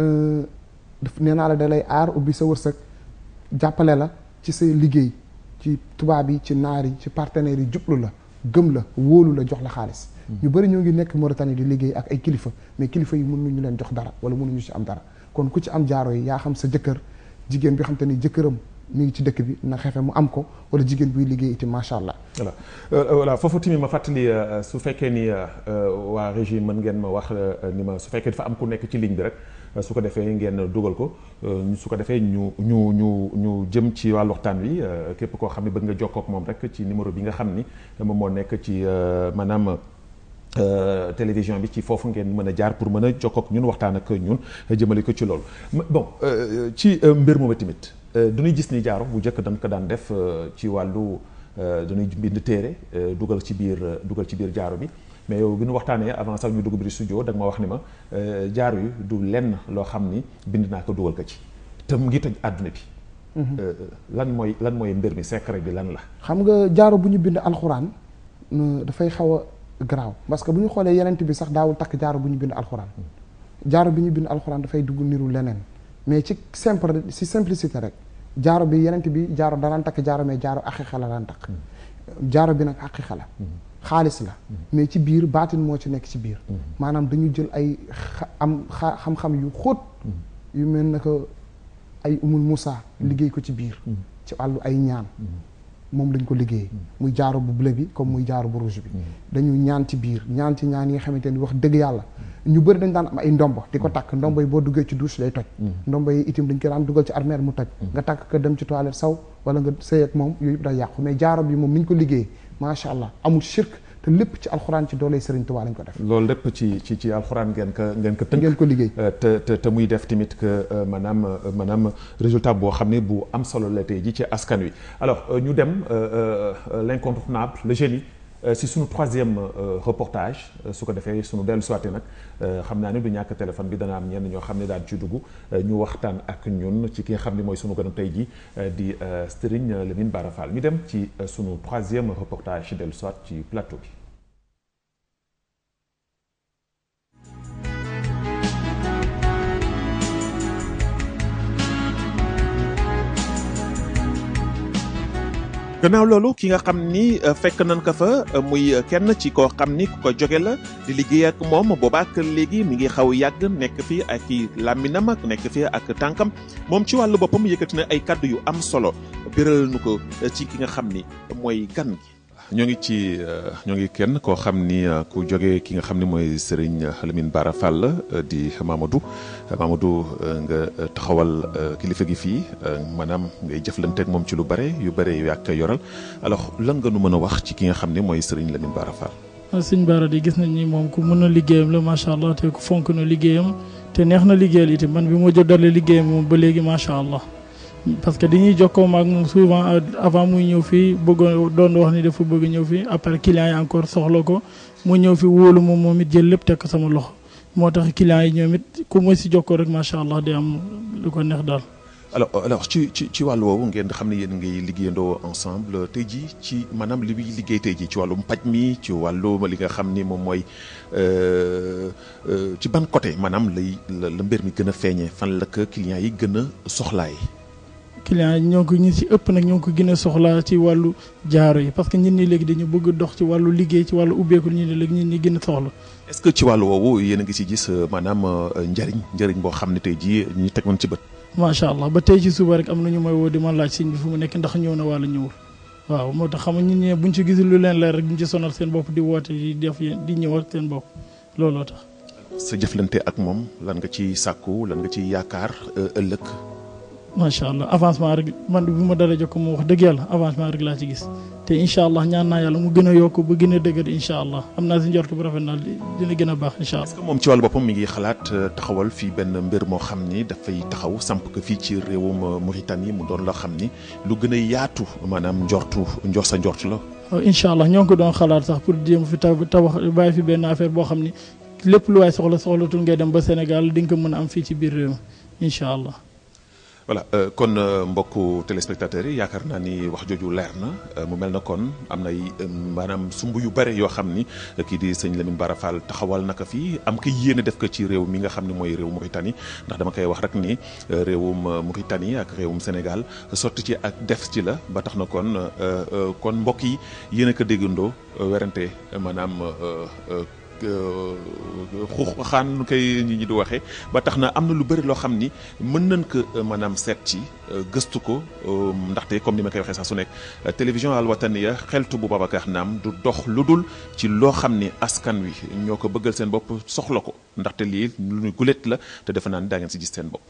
daf nee naa la da lay aar ubbi sa wërsëg jàppale la ci say liggéey ci tubaab yi ci naar yi ci partenaires yi jublu la gëm la wóolu la jox la xaalis ñu bëri ñoo ngi nekk Mauritanie di liggéey ak ay kilifa mais kilifa yi mënuñu leen jox dara wala mënuñu ci am dara kon ku ci am jaaro yi yaa xam sa jëkkër jigéen bi xam te ni jëkkëram mi ngi ci dëkk bi na xefe mu am ko wala jigéen buy liggéey itam macha allah. voilà voilà foofu tamit ma fàttali su fekkee ni waa régie mën ngeen ma wax ni ma su fekkee dafa am ku nekk ci ligne bi rek su ko defee ngeen dugal ko su ko defee ñu ñu ñu ñu jëm ci wàllu waxtaan wi képp koo xam ne bëgg nga jokkoo ak moom rek ci numéro bi nga xam ni moom moo nekk ci maanaam. télévision bi ci foofu ngeen mën a jaar pour mën a jokkoo ak ñun waxtaan ak ñun jëmale ko ci loolu bon ci mbir moomu tamit dañuy gis ni jaaro bu njëkk dañ ko daan def ci wàllu dañuy bind téere dugal ci biir dugal ci biir jaaro bi mais yow bi ñu waxtaanee avant sax ñu dugg biir studio da nga ma wax ni ma jaaro yi du lenn loo xam ni bind naa ko dugal ko ci te mu ngi toj àdduna bi lan mooy lan mooy mbir mi secret bi lan la xam nga jaaro bu ñu bind alxuraan dafay xaw a garaaw parce que bu ñu xoolee yenent bi sax daawul takk jaaro bu ñu bind alxuraan jaaro bi ñu bind alxuraan dafay dugg niru leneen mais ci simple ci simplicité rek jaaro bi yenent bi jaaro danaan takk jaaro mais jaaro aqiqa la daan takk jaaro bi nag aqiqa la xaalis la mais ci biir baatin moo ci nekk ci biir maanaam dañu jël ay am xam-xam yu xóot yu mel na ko ay umul Moussa liggéey ko ci biir ci wàllu ay ñaan moom lañ ko liggéey muy jaaro bu bleu bi comme muy jaaro bu rouge bi dañu ñaan ci biir ñaan ci ñaan yi nga xamante ni wax dëgg yàlla ñu bëri dañ daan am ay ndombo di ko takk ndombo yi boo duggee ci douche day toj ndombo yi itam dañ ko daan dugal ci armère mu toj nga takk ko dem ci toilette saw wala nga sëy ak moom yooyu yëpp day yàqu mais jaaro bi moom ni ñu ko liggéey macha allah amul shirk te lépp ci alxuraan ci doole Serigne Touba lañ ko def. loolu lépp ci ci ci alxuraan ngeen ko ngeen ko tënk. ngeen ko liggéey. te te te muy def tamit que maanaam maanaam résultat boo xam ne bu am solo la tey ji ci askan wi alors ñu dem l'incontournable le génie si sunu troisième reportage su ko defee sunu dellu soité nag xam naa ne du ñàkk téléphone bi dana am ñenn ñoo xam ne daan ci dugg ñu waxtaan ak ñun ci ki nga xam ne mooy sunu gën tey ji di Serigne Lamine Bara Fall ñu dem ci sunu troisième reportage dellu soit ci plateau bi. gannaaw loolu ki nga xam ni fekk nañ ko fa muy kenn ci koo xam ni ku ko jóge la di liggéey ak moom boobaak léegi mi ngi xaw yàgg nekk fii ak i làmminam ak nekk fii ak tànkam moom ci wàllu boppam yëkkati na ay kàddu yu am solo biral nu ko ci ki nga xam ni mooy gan gi. ñoo ngi ci ñoo ngi kenn koo xam ni ku jóge ki nga xam ni mooy Serigne Lamine Bara Fall di Mamadou Mamadou nga taxawal kilifa gi fii maanaam ngay jëflanteeg moom ci lu bare yu bare yu yàgg yoral alors lan nga nu mën a wax ci ki nga xam ni mooy Serigne Lamine Bara Fall. Serigne Bara di gis nañ ni moom ku mën a liggéeyam la macha allah te ku fonk na liggéeyam te neex na liggéeyal itam man bi ma jot dalee liggéeyam moom ba léegi macha allah. parce que dañuy jokkoo ak moom souvent avant muy ñëw fii bëggoon doon wax ni dafa bëgg ñëw fii après clients yi encore soxla ko mu ñëw fi wóolu moom moom it jël lépp teg ko sama loxo moo tax clients yi ñoom it ku ma si jokkoo rek macha allah di am lu ko neex daal. alors alors ci ci ci wàllu woowu ngeen xam ne yéen ngay liggéeyandoo ensemble tey jii ci maanaam li muy liggéey tey jii ci wàllum paj mi ci wàllu li nga xam ni moom mooy ci ban côté maanaam lay la mbir mi gën a feeñee fan la ko clients yi gën a soxlaay. clients yi ñoo ko ñu si ëpp nag ñoo ko gën a soxla ci wàllu jaaro yi parce que ñun ñi léegi dañu bëgg dox ci wàllu liggéey ci wàllu ubbeeku ñu ne léegi ñun ñi gën a soxla. est-ce que ci wàllu woowu yéen a ngi si gis maanaam njëriñ njëriñ boo xam ne tey jii ñu teg woon ci bët. macha allah ba tey ci suba rek am na ñu may woo di ma laaj sëñ bi fu mu nekk ndax ñëw na wala ñëwul waaw moo tax xam nga ñun ñee buñ ci gisul lu leen leer rek duñ ci sonal seen bopp di woote di def di ñëw ak seen bopp looloo tax. sa jëflante ak moom lan nga ci sàkku lan nga ci yaakaar ëllëg. macha allah avancement rek man bi ma dara jokk mu wax dëgg yàlla avancement rek laa ci gis te incha allah ñaan naa yàlla mu gën a yokk ba gën a dëgër incha allah am naa si njort bu rafet naa dina gën a baax incha allah. est-ce que moom ci wàllu boppam mi ngi xalaat taxawal fii benn mbir moo xam ni dafay taxaw samp ko fii ci réewum Mauritanie mu doon loo xam ni lu gën a yaatu maanaam njortu njor sa njort la. incha allah ñoo ngi ko doon xalaat sax pour jéem fi tabax bàyyi fi benn affaire boo xam ni lépp lu waay soxla soxlatul ngay dem ba Sénégal di nga ko mën a am fii ci biir réew incha allah. voilà kon mbokku téléspectateurs yi yaakaar naa ni wax jooju leer na mu mel na kon am nay maanaam sumb yu bare yoo xam ni kii di sëñ Lamine Bara Fall taxawal naka fii am ko yéene def ko ci réew mi nga xam ne mooy réew Mauritanie ndax dama koy wax rek ni réewum Mauritanie ak réewum Sénégal sotti ci ak def ci la ba tax na kon kon mbokk yi yéen a ko déggandoo werante maanaam xuux xaan nu koy ñi ñi di waxee ba tax na am na lu bëri loo xam ni mën nañ ko maanaam seet ci gëstu ko ndaxte comme ni ma koy waxee sax su nekk télévision Al Wataniya xeltu bu Babacar Naam du dox lu dul ci loo xam ni askan wi ñoo ko bëggal seen bopp soxla ko ndaxte lii lu ñu gulet la te defe naa ni daa ngeen si gis seen bopp.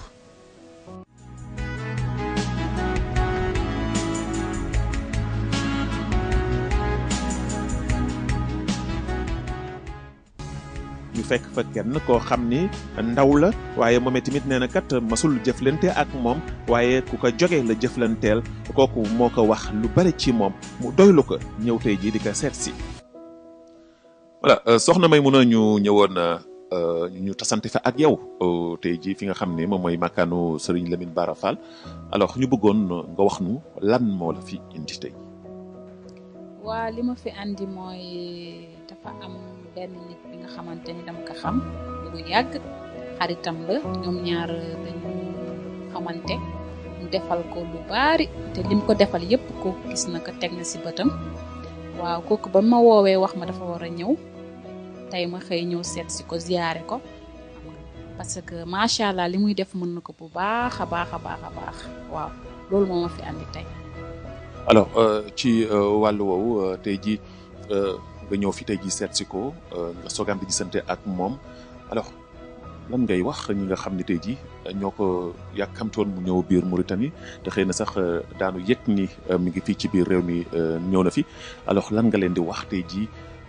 ñu fekk fa kenn koo xam ni ndaw la waaye moom tamit nee na kat masul jëflante ak moom waaye ku ko jóge la jëflanteel kooku moo ko wax lu bari ci moom mu doylu ko ñëw tey jii di ko seet si. voilà soxna may mun a ñu ñëwoon ñu tasante fa ak yow tey jii fi nga xam ne moom mooy makkaanu Serigne Lamine Bara Fall alors ñu bëggoon nga wax nu lan moo la fi indi tey. waa li ma fi andi mooy dafa am benn nit bi nga xamante ni dama ko xam lu yàgg xaritam la ñoom ñaar dañu xamante mu defal ko lu baari te lim ko defal yépp ko gis na ko teg na ci bëtam waaw kooku ba ma woowee wax ma dafa war a ñëw tey ma xëy ñëw seet si ko ziyaare ko parce que macha allah li muy def mën na ko bu baax a baax a baax a baax waaw loolu moo ma fi andi tey. alors ci wàllu woowu tey jii nga ñëw fi tey jii seet si ko nga soogaan di gisante ak moom alors lan ngay wax ñi nga xam ne tey jii ñoo ko yàkkamtoon mu ñëw biir Mauritanie te xëy na sax daanu yëg ni mi ngi fii ci biir réew mi ñëw na fi alors lan nga leen di wax tey jii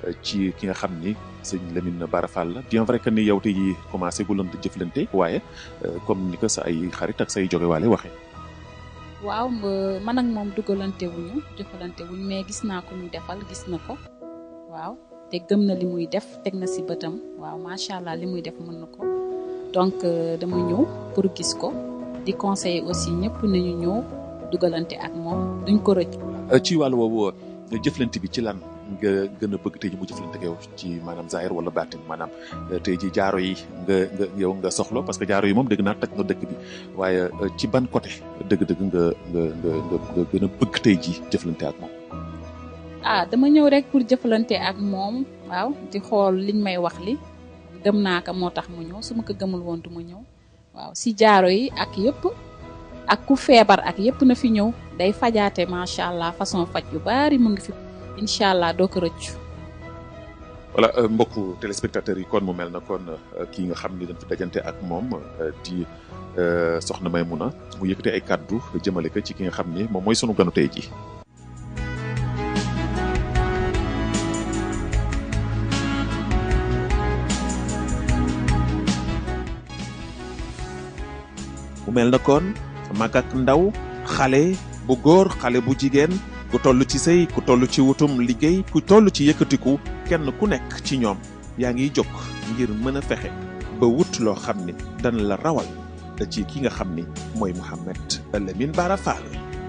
ci ki nga xam ni sëñ Lamine Bara Fall la bien vrai que ni yow tey jii commencé gu leen di jëflante waaye comme ni ko sa ay xarit ak say jogewaale waxee. waaw man ak moom dugalante wuñu jëfalante wuñu mais gis naa ko ñu defal gis na ko waaw te gëm na li muy def teg na si bëtam waaw macha allah li muy def mën na ko donc dama ñëw pour gis ko di conseiller aussi ñëpp nañu ñëw dugalante ak moom duñ ko rëcc. ci wàllu woowu jëflante bi ci lan nga gën a bëgg tey ji mu jëflante ak yow ci maanaam zahir wala baatin maanaam tey ji jaaro yi nga nga yow nga soxla parce que jaaro yi moom dëgg naa taj na dëkk bi waaye ci ban côté dëgg-dëgg nga nga nga nga gën a bëgg tey ji jëflante ak moom. ah dama ñëw rek pour jëflante ak moom waaw di xool liñ may wax li gëm naa ko moo tax mu ñëw su ma ko gëmul woon du ma ñëw waaw si jaaro yi ak yëpp ak ku feebar ak yëpp na fi ñëw day fajaate macha allah façon faj yu bari mu ngi fi incha allah doo ko rëccu. voilà mbokku téléspectateurs yi kon mu mel na kon kii nga xam ni dañ fi dajante ak moom di soxna Maymuna mu yëkkati ay kàddu jëmale ko ci ki nga xam ni moom mooy sunu ganu tey ji mu mel na kon mag ak ndaw xale bu góor xale bu jigéen ku toll ci sëy ku toll ci wutum liggéey ku toll ci yëkkatiku kenn ku nekk ci ñoom yaa ngiy jóg ngir mën a fexe ba wut loo xam ni dana la rawal ci ki nga xam ni mooy Mouhamed Lamine Bara Fall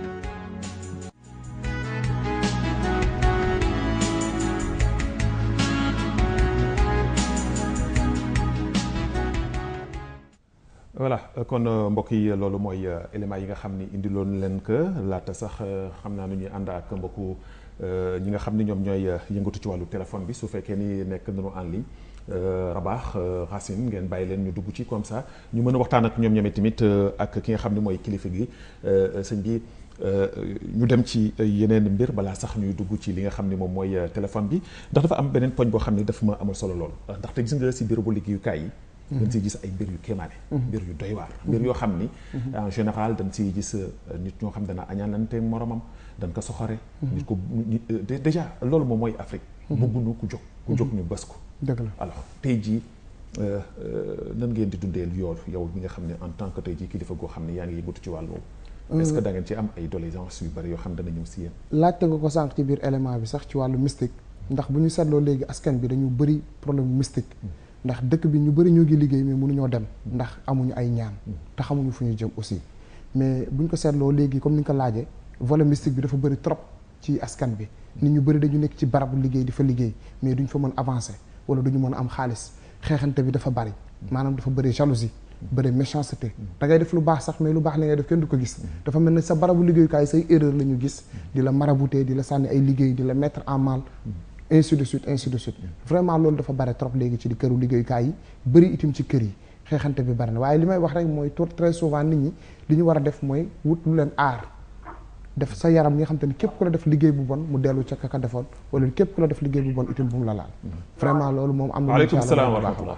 voilà kon mbokk yi loolu mooy éléments yi nga xam ni indiloon leen que laata sax xam naa nu ñuy ànd ak mbokku ñi nga xam ni ñoom ñooy yëngatu ci wàllu téléphone bi su fekkee ni nekk nañu en ligne Rabax Racine ngeen bàyyi leen ñu dugg ci comme ça ñu mën a waxtaan ak ñoom ñoom tamit ak ki nga xam ni mooy kilifa gi sëñ bi ñu dem ci yeneen mbir balaa sax ñuy dugg ci li nga xam ni moom mooy téléphone bi ndax dafa am beneen poñ boo xam ni dafa ma amal solo lool ndaxte gis nga si bureau bu liggéeyukaay yi. dañ siy gis ay mbir yu kéemaane. mbir yu doy waar. mbir yoo xam ni. en général dañ siy gis nit ñoo xam dana añaanante moromam dañ ko soxore. nit ko déjà loolu moom mooy Afrique. bëgguñu ku jóg ku jóg ñu bës ko. dëgg la alors tey jii nan ngeen di dundee yool yow mi nga xam ne en tant que tey jii kilifa goo xam ne yaa ngi yëngatu ci wàll boobu. est-ce que da ngeen ci am ay doléances yu bari yoo xam dana ñëw si yéen. laajte nga ko sànq ci biir élément bi sax ci wàllu mystique ndax bu ñu seetloo léegi askan bi dañu bëri problème mystique. ndax dëkk bi ñu bëri ñoo ngi liggéey mais mënuñoo dem ndax amuñu ay ñaan te xamuñu fu ñu jëm aussi mais buñ ko seetloo léegi comme ni nga ko laajee volet mystique bi dafa bëri trop ci askan bi nit ñu bëri dañu nekk ci barabu liggéey di fa liggéey mais duñ fa mën avancer wala duñu mën a am xaalis xeexante bi dafa bëri maanaam dafa bëri jalousie bëri méchanceté da ngay def lu baax sax mais lu baax li ngay def kenn du ko gis dafa mel ne sa barabu liggéeyukaay say erreur la ñu gis di la marabouter di la sànni ay liggéey di la mettre en mal ainsi de suite ainsi de suite vraiment loolu dafa bare trop léegi ci di këru liggéeyukaay yi bëri itam ci kër yi xeexante bi bari na waaye li may wax rek mooy très souvent nit ñi li ñu war a def mooy wut lu leen aar def sa yaram nga xam te ni képp ku la def liggéey bu bon mu dellu ca ka defoon wala képp ku la def liggéey bu bon itam bu mu la laal vraiment loolu moom am na waaleykum salaam wa rahmatullah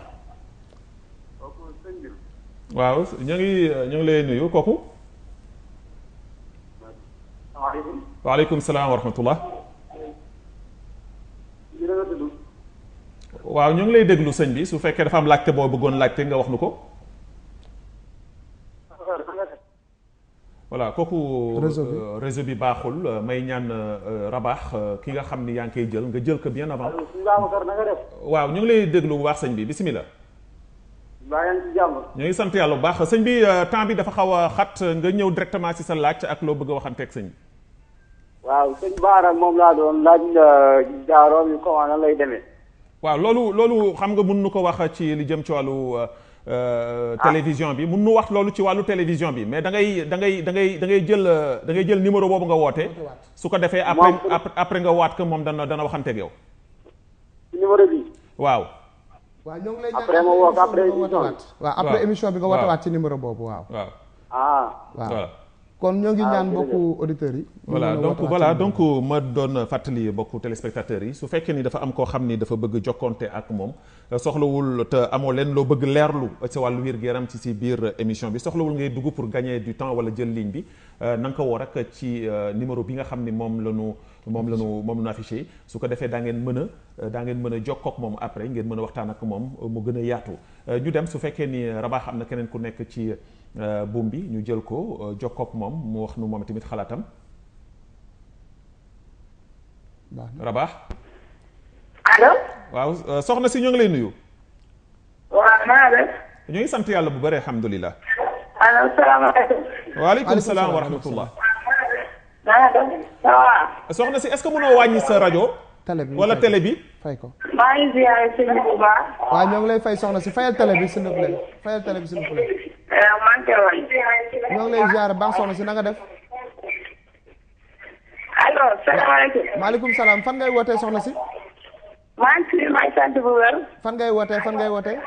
waaw ñu ngi ñu ngi lay nuyu kooku waaleykum salaam wa rahmatullah waaw ñu ngi lay déglu sëñ bi su fekkee dafa am laajte boo bëggoon laajte nga wax nu ko voilà kooku réseau bi baaxul may ñaan rabaax ki nga xam ni yaa ngi koy jël nga jël ko bien avant waaw ñu ngi lay déglu bu baax sëñ bi bisimilah ñu ngi sant yàlla bu baax sëñ bi temps bi dafa xaw a xat nga ñëw directement ci sa laaj ak loo bëgg a waxanteeg sëñ bi waaw sëñ Baara moom laa doon laaj jaaroom yi comment nan lay demee waaw loolu loolu xam nga mun nu ko wax ci li jëm ci wàllu télévision bi mun nu wax loolu ci wàllu télévision bi mais da ngay da ngay da ngay da ngay jël da ngay jël numéro boobu nga woote su ko defee après après nga waat ko moom dana dana waxanteeg yow numéro bi waaw waaw ñoo ngi lay après ma woo après émission waaw après émission bi nga wootewaat ci numéro boobu waaw waaw ah waaw kon ñoo ngi ñaan mbokku auditeurs yi voilà donc voilà donc ma doon fàttali mbokku téléspectateurs yi su fekkee ni dafa am koo xam ni dafa bëgg jokkonte ak moom soxlawul te amoo leen loo bëgg leerlu ci wàllu wér gu yaram ci si biir émission bi soxlawul ngay dugg pour gagner du temps wala jël ligne bi na nga ko woo rek ci numéro bi nga xam ni moom la ñu moom la ñu moom la ñu affiché su ko defee daa ngeen mën a daa ngeen mën a jokkoo ak moom après ngeen mën a waxtaan ak moom mu gën a yaatu ñu dem su fekkee ni Rabaax am na keneen ku nekk ci buum bi ñu jël ko jokkoo ak moom mu wax nu moom tamit xalaatam Rabaax allo. waaw soxna si ñoo ngi lay nuyu. waaw naa def. ñoo ngi sant yàlla bu bëri alhamdulilah. allo salaamaaleykum. waaleykum salaam wa rahmatullah. naa def ça va. soxna si est-ce que mënoo wàññi sa rajo. télé bi wala télé bi. fay ko. maa ngi ziare sëñ bi bu baax. waaw ñoo ngi lay fay soxna si fayal télé bi s'il vous plaît fayal télé bi s'il vous plaît. maa ngi koy wañ. ñoo ngi lay ziare baax soxna si na nga def. allo salaamaaleykum. maaleykum salaam fan ngay wootee soxna si. maa ngi fi maa ngi sant bu wér. fan ngay wootee fan ngay wootee.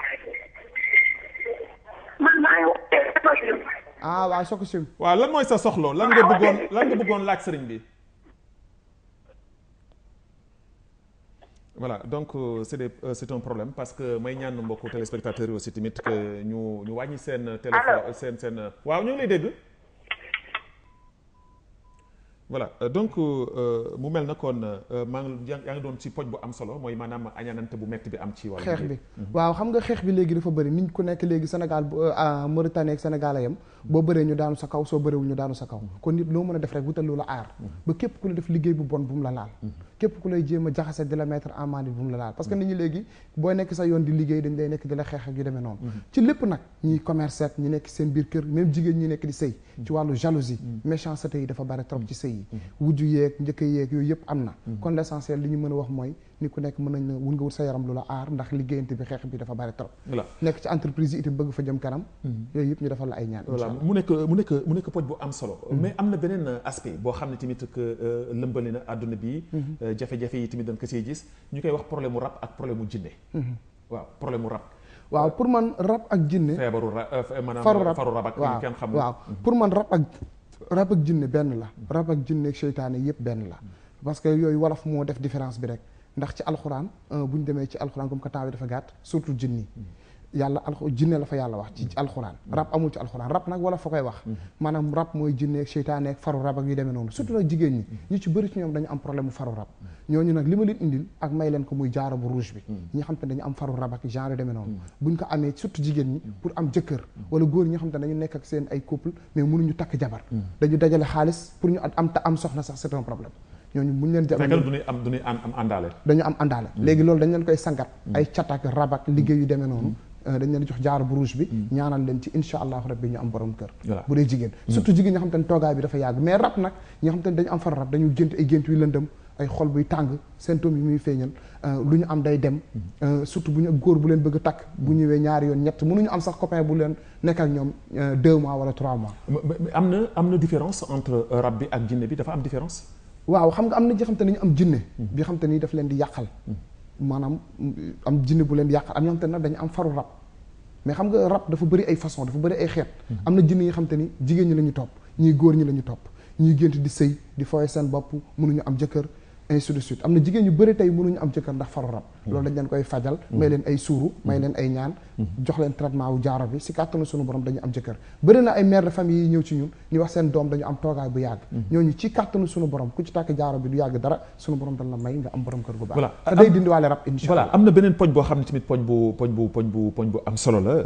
man maa ngi wootee. ah waaw soo ko sim. waaw lan mooy sa soxlo lan nga bëggoon lan nga bëggoon laaj sëriñ bi. voilà donc euh, c'est des euh, c'est un problème parce que may ñaan mbokku téléspectateurs yi aussi tamit que ñu ñu wàññi seen. téléphone seen seen waaw ñu ngi lay dégg. voilà donc mu mel na kon maa ngi yaa ngi doon ci poj bu am solo mooy maanaam añaanante bu metti bi am ci wàllu xeex bi waaw xam nga xeex bi léegi dafa bëri nit ku nekk léegi Sénégal Mauritanie ak Sénégal a yem boo bëree ñu daanu sa kaw soo bëreewul ñu daanu sa kaw kon nit loo mën a def rek wutal lu la aar ba képp ku la def liggéey bu bon bu mu la laal képp ku lay jéem a jaxase di la mettre en main bu mu la laal parce que nit ñi léegi booy nekk sa yoon di liggéey dañ lay nekk di la xeex ak yu demee noonu ci lépp nag ñiy commerce ak ñi nekk seen biir kër même jigéen ñi nekk di sëy ci wàllu jalousie méchanceté yi dafa bari trop ci sëy yi wujju yeeg njëkk yeeg yooyu yëpp am na kon l'essentiel li ñu mën a wax mooy ni ku nekk mën nañ na wun nga wut sa yaram lu la aar ndax liggéeyante bi xeex bi dafa bari trop nekk ci entreprise yi itam bëgg fa jëm kanam yooyu yëpp ñu defal la ay ñaan voilà mu nekk mu nekk mu nekk poj bu am solo mais am na beneen aspect boo xam ne tamit que lëmbali na àdduna bi jafe-jafe yi tamit dañ ko siy gis ñu koy wax problème mu rab ak problème mu jinne waaw problème mu rab waaw pour man rab ak jinne feebaru rab maanaam faru rab faru rab ak waaw kenn xamul waaw pour man rab ak rab ak jinne benn la rab ak jinne ak seytaane yëpp benn la parce que yooyu wolof moo def différence bi rek ndax ci alxuraan bu ñu demee ci alxuraan comme que temps bi dafa gàtt surtout jinni yàlla al jinne la fa yàlla wax ci alxuraan rab amul ci alxuraan rab nag wala fa koy wax maanaam rab mooy jinne ak seytaane ak faru rab ak yu demee noonu surtout nag jigéen ñi ñu ci bëri ci ñoom dañu am problème mu faru rab ñooñu nag li ma leen indil ak may leen ko muy jaaro bu rouge bi ñi xam te ne dañu am faru rab ak genre yu demee noonu buñ ko amee surtout jigéen ñi pour am jëkkër wala góor ñi nga xam te ne dañu nekk ak seen ay couple mais mënuñu takk jabar dañu dajale xaalis pour ñu am ta am soxna sax c'est un problème ñooñu buñ leen fekkal du ñuy am du ñuy am àndaale dañu am àndaale léegi loolu dañ leen koy sangat ay catak rabak liggéey yu demee noonu dañ leen jox jaar bu rouge bi ñaanal leen ci insha allahu rabbi ñu am borom kër bu dee jigéen surtout jigéen ñi xam te ne toogaay bi dafa yàgg mais rab nag ñi nga xam te ne dañu am far rab dañu gént ay gént yu lëndëm ay xol buy tàng symptômes yi muy feeñal lu ñu am day dem surtout bu ñu góor bu leen bëgg a takk bu ñëwee ñaari yoon ñett mënuñu am sax copain bu leen nekk ak ñoom deux mois wala trois mois am na am na différence entre rab bi ak jinne bi dafa am différence waaw xam nga am na ñi xam te ne ñu am jinne bi xam te ni daf leen di yàqal maanaam am jinne bu leen di yàqal am ñoo xam te ne nag dañu am faru rab mais xam nga rab dafa bëri ay façon dafa bëri ay xeet am na jinne yi xam te ni jigéen ñi la ñu topp ñii góor ñi la ñu topp ñuy gént di sëy di fooye seen bopp mënuñu am jëkkër ainsi de suite am na jigéen ñu bëri tey mënuñu am jëkkër ndax faru rab loolu dañ leen koy fajal may leen ay suuru may leen ay ñaan jox leen traitement wu jaaro bi si kàttanu suñu borom dañu am jëkkër bëri na ay mère de famille yi ñëw ci ñun ñu wax seen doom dañu am toogaay bu yàgg ñooñu ci kàttanu suñu borom ku ci tàkk jaaro bi du yàgg dara suñu borom dañ la may nga am borom kër gu baax voilà te day dindiwaale rab insha voilà am na beneen poñ boo xam ne tamit poñ bu poñ bu poñ bu poñ bu am solo la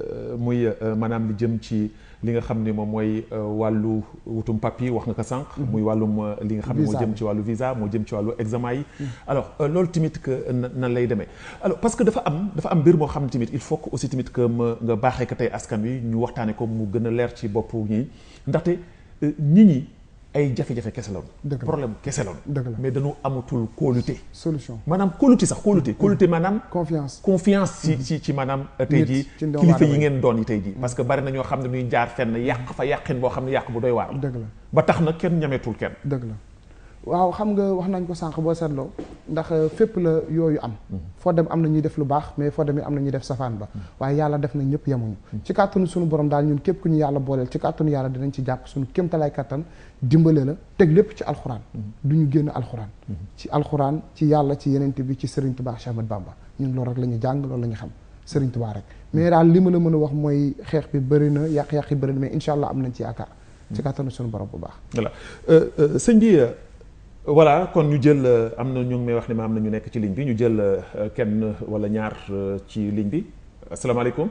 muy maanaam li jëm ci li nga xam ne moom mooy wàllu wutum papier wax nga ko sànq muy wàllum li nga xam ne moo jëm ci wàllu visa moo jëm ci wàllu examen yi alors loolu tamit que nan lay demee alors parce que dafa am dafa am mbir moo xam ne tamit il faut que aussi tamit que ma nga baaxee ko tey askan wi ñu waxtaane ko mu gën a leer ci bopp ñi ndaxte nit ñi ay jafe-jafe kese la woon problème kese la woon mais dañu amatul kóolute solution maanaam kóolute sax kóolute kóolute maanaam confiance confiance ci ci ci maanaam tey jii kilifa yi ngeen doon yi tey jii parce que bari na ñoo xam ne ñuy jaar fenn yàq fa yàqin boo xam ne yàq bu doy waar dëgg la ba tax na kenn ñameetul kenn dëgg la waaw xam nga wax nañ ko sànq boo seetloo ndax fépp la yooyu am foo dem am na ñuy def lu baax mais foo dem am na ñuy def safaan ba waaye yàlla def na ñëpp yemuñu ci kàttanu suñu borom daal ñun képp ku ñu yàlla booleel ci kàttanu yàlla dinañ ci jàpp suñu kéemtalaay kàttan dimbale la teg lépp ci alxuraan du ñu génn alxuraan ci alxuraan ci yàlla ci yenente bi ci Serigne Touba Cheikh Ahmadou Bamba ñun loolu rek la ñu jàng loolu la ñu xam Serigne Touba rek mais daal li ma la mën a wax mooy xeex bi bëri na yàq-yàq yi bëri na mais incha allah am nañ ci yaakaar ci kàttanu suñu borom bu baax voilà sëñ bi voilà kon ñu jël am na ñu ngi may wax ne ma am na ñu nekk ci ligne bi ñu jël kenn wala ñaar ci ligne bi asalaamaaleykum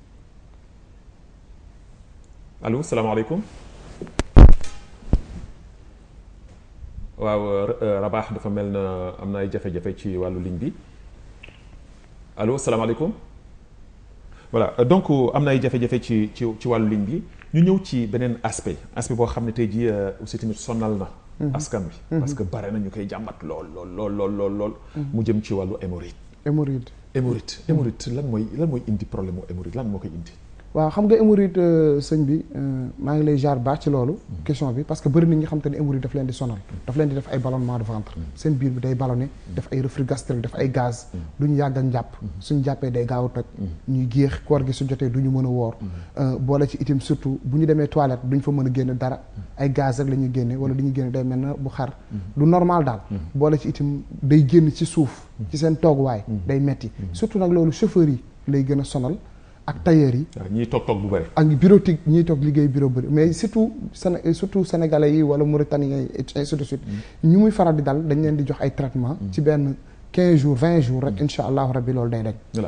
allo salaamaaleykum waaw Rabax dafa mel na am na ay jafe-jafe ci wàllu ligne bi allo salaamaaleykum voilà donc am na ay jafe-jafe ci ci ci wàllu ligne bi ñu ñëw ci beneen aspect aspect boo xam ne tey jii aussi tamit sonal na. askan bi. parce que bare na ñu koy jàmbat lool lool lool lool lool lool. mu jëm ci wàllu hémorroïde. hémorroïde. hémorroïde hémorroïde lan mooy lan mooy indi problème mu hémorroïde lan moo koy indi. waaw xam nga hémorroïde sëñ bi maa ngi lay jaar baax ci loolu question bi parce que bëri na ñi xam te ne hémorroïde daf leen di sonal daf leen di def ay ballonnement de ventre seen biir bi day ballonné def ay reflux gastrique def ay gaz duñu yàgg ak njàpp suñu jàppee day gaaw a toj ñuy géex koor gi su jotee du ñu mën a woor boole ci itam surtout bu ñu demee toilette duñ fa mën a génne dara ay gaz rek la ñuy génne wala du ñu génne day mel na bu xar du normal daal boole ci itam day génn ci suuf ci seen tooguwaay day metti surtout nag loolu chauffeur yi lay gën a sonal ak tailleur yi. waaw ñiy toog toog bu bëri. ak bureautique ñiy toog liggéey bureau bëri mais surtout Séné surtout sénégalais yi wala mauritaniens yi et ainsi de suite. ñu muy faral di dal dañ leen di jox ay traitement ci benn 15 jours 20 jours rek incha allahu rabbi loolu day dañ. voilà.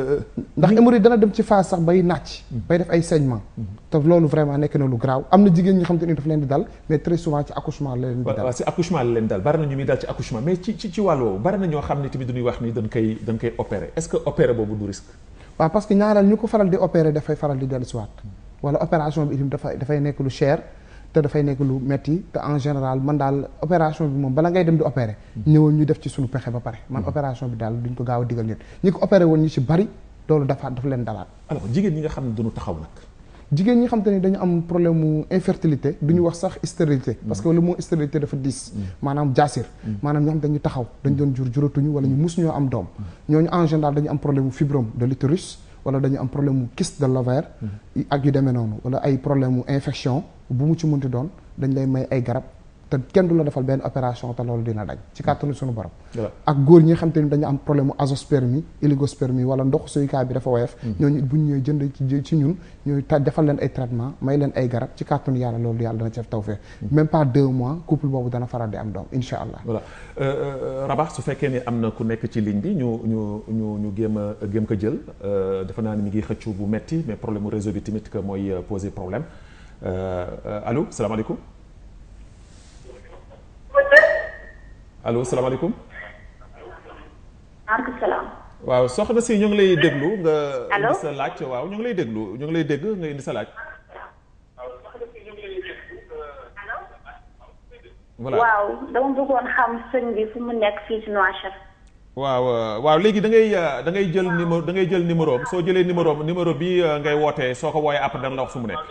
ndax hémorroïde dana dem ci phase sax bay nàcc. bay def ay saignement. te loolu vraiment nekk na lu graaw am na jigéen ñi xam te ni daf leen di dal mais très souvent ci accouchement la leen di dal. waaw si accouchement la leen dal bari na ñu muy dal ci accouchement mais ci ci ci wàll woowu bari na ñoo xam ne tamit dañuy wax ni dañ koy dañ koy opérer est-ce que opérer boobu du risque. waaw parce que ñaareel ñu ko faral di opérer dafay faral di dellu siwaat wala opération bi itam dafay dafay nekk lu cher te dafay nekk lu metti te en général man daal opération bi moom bala ngay dem di opérer ñëwal ñu def ci suñu pexe ba pare man opération bi daal duñ ko gaaw a digal nit ñi ko opéré woon ñu ci bari loolu dafa dafa leen dalaat alors jigéen ñi nga xam ne duñu taxaw nag jigéen ñi xam te ne dañu am problème mu infertilité duñu wax sax stérilité parce que le mot stérilité dafa diis maanaam jaasir maanaam ñoo xam dañu taxaw dañ doon jur juratuñu wala ñu mus ñoo am doom ñooñu en général dañu am problème mu fibrome de l'utérus wala dañu am problème mu kyste de l'ovaire ak yu demee noonu wala ay problème mu infection bu mu ci munti doon dañ lay may ay garab te kenn du la defal benn opération te loolu dina dañ ci kàttanu suñu borom ak góor ñi nga xam te ni dañu am problème mu azoospermie oligospermie wala ndox suyukaay bi dafa woyof ñooñu bu ñu ñëwee jënd ci ci ñun ñooy ta defal leen ay traitement may leen ay garab ci kàttanu yàlla loolu yàlla dana ci def tawfeex même pas deux mois couple boobu dana faral di am doom insha allah voilà Rabax su fekkee ni am na ku nekk ci ligne bi ñu ñu ñu ñu géem a géem ko jël defe naa ni mi ngi xëccu bu metti mais problème mu réseau bi tamit que mooy poser problème allo salaamaaleykum allo salaamaaleykum. maaleykum salaam. waaw soxna si ñu ngi lay déglu nga. allo indi sa laaj waaw ñu ngi lay déglu ñu ngi lay dégg nga indi sa laaj. voilà waaw dama bëggoon xam sëñ bi fu mu nekk fii ci Nouakchott. waaw waaw léegi da ngay da ngay jël numéro da ngay jël numéro am soo jëlee numéro am numéro bi ngay wootee soo ko wooyee après dana la wax fu mu nekk.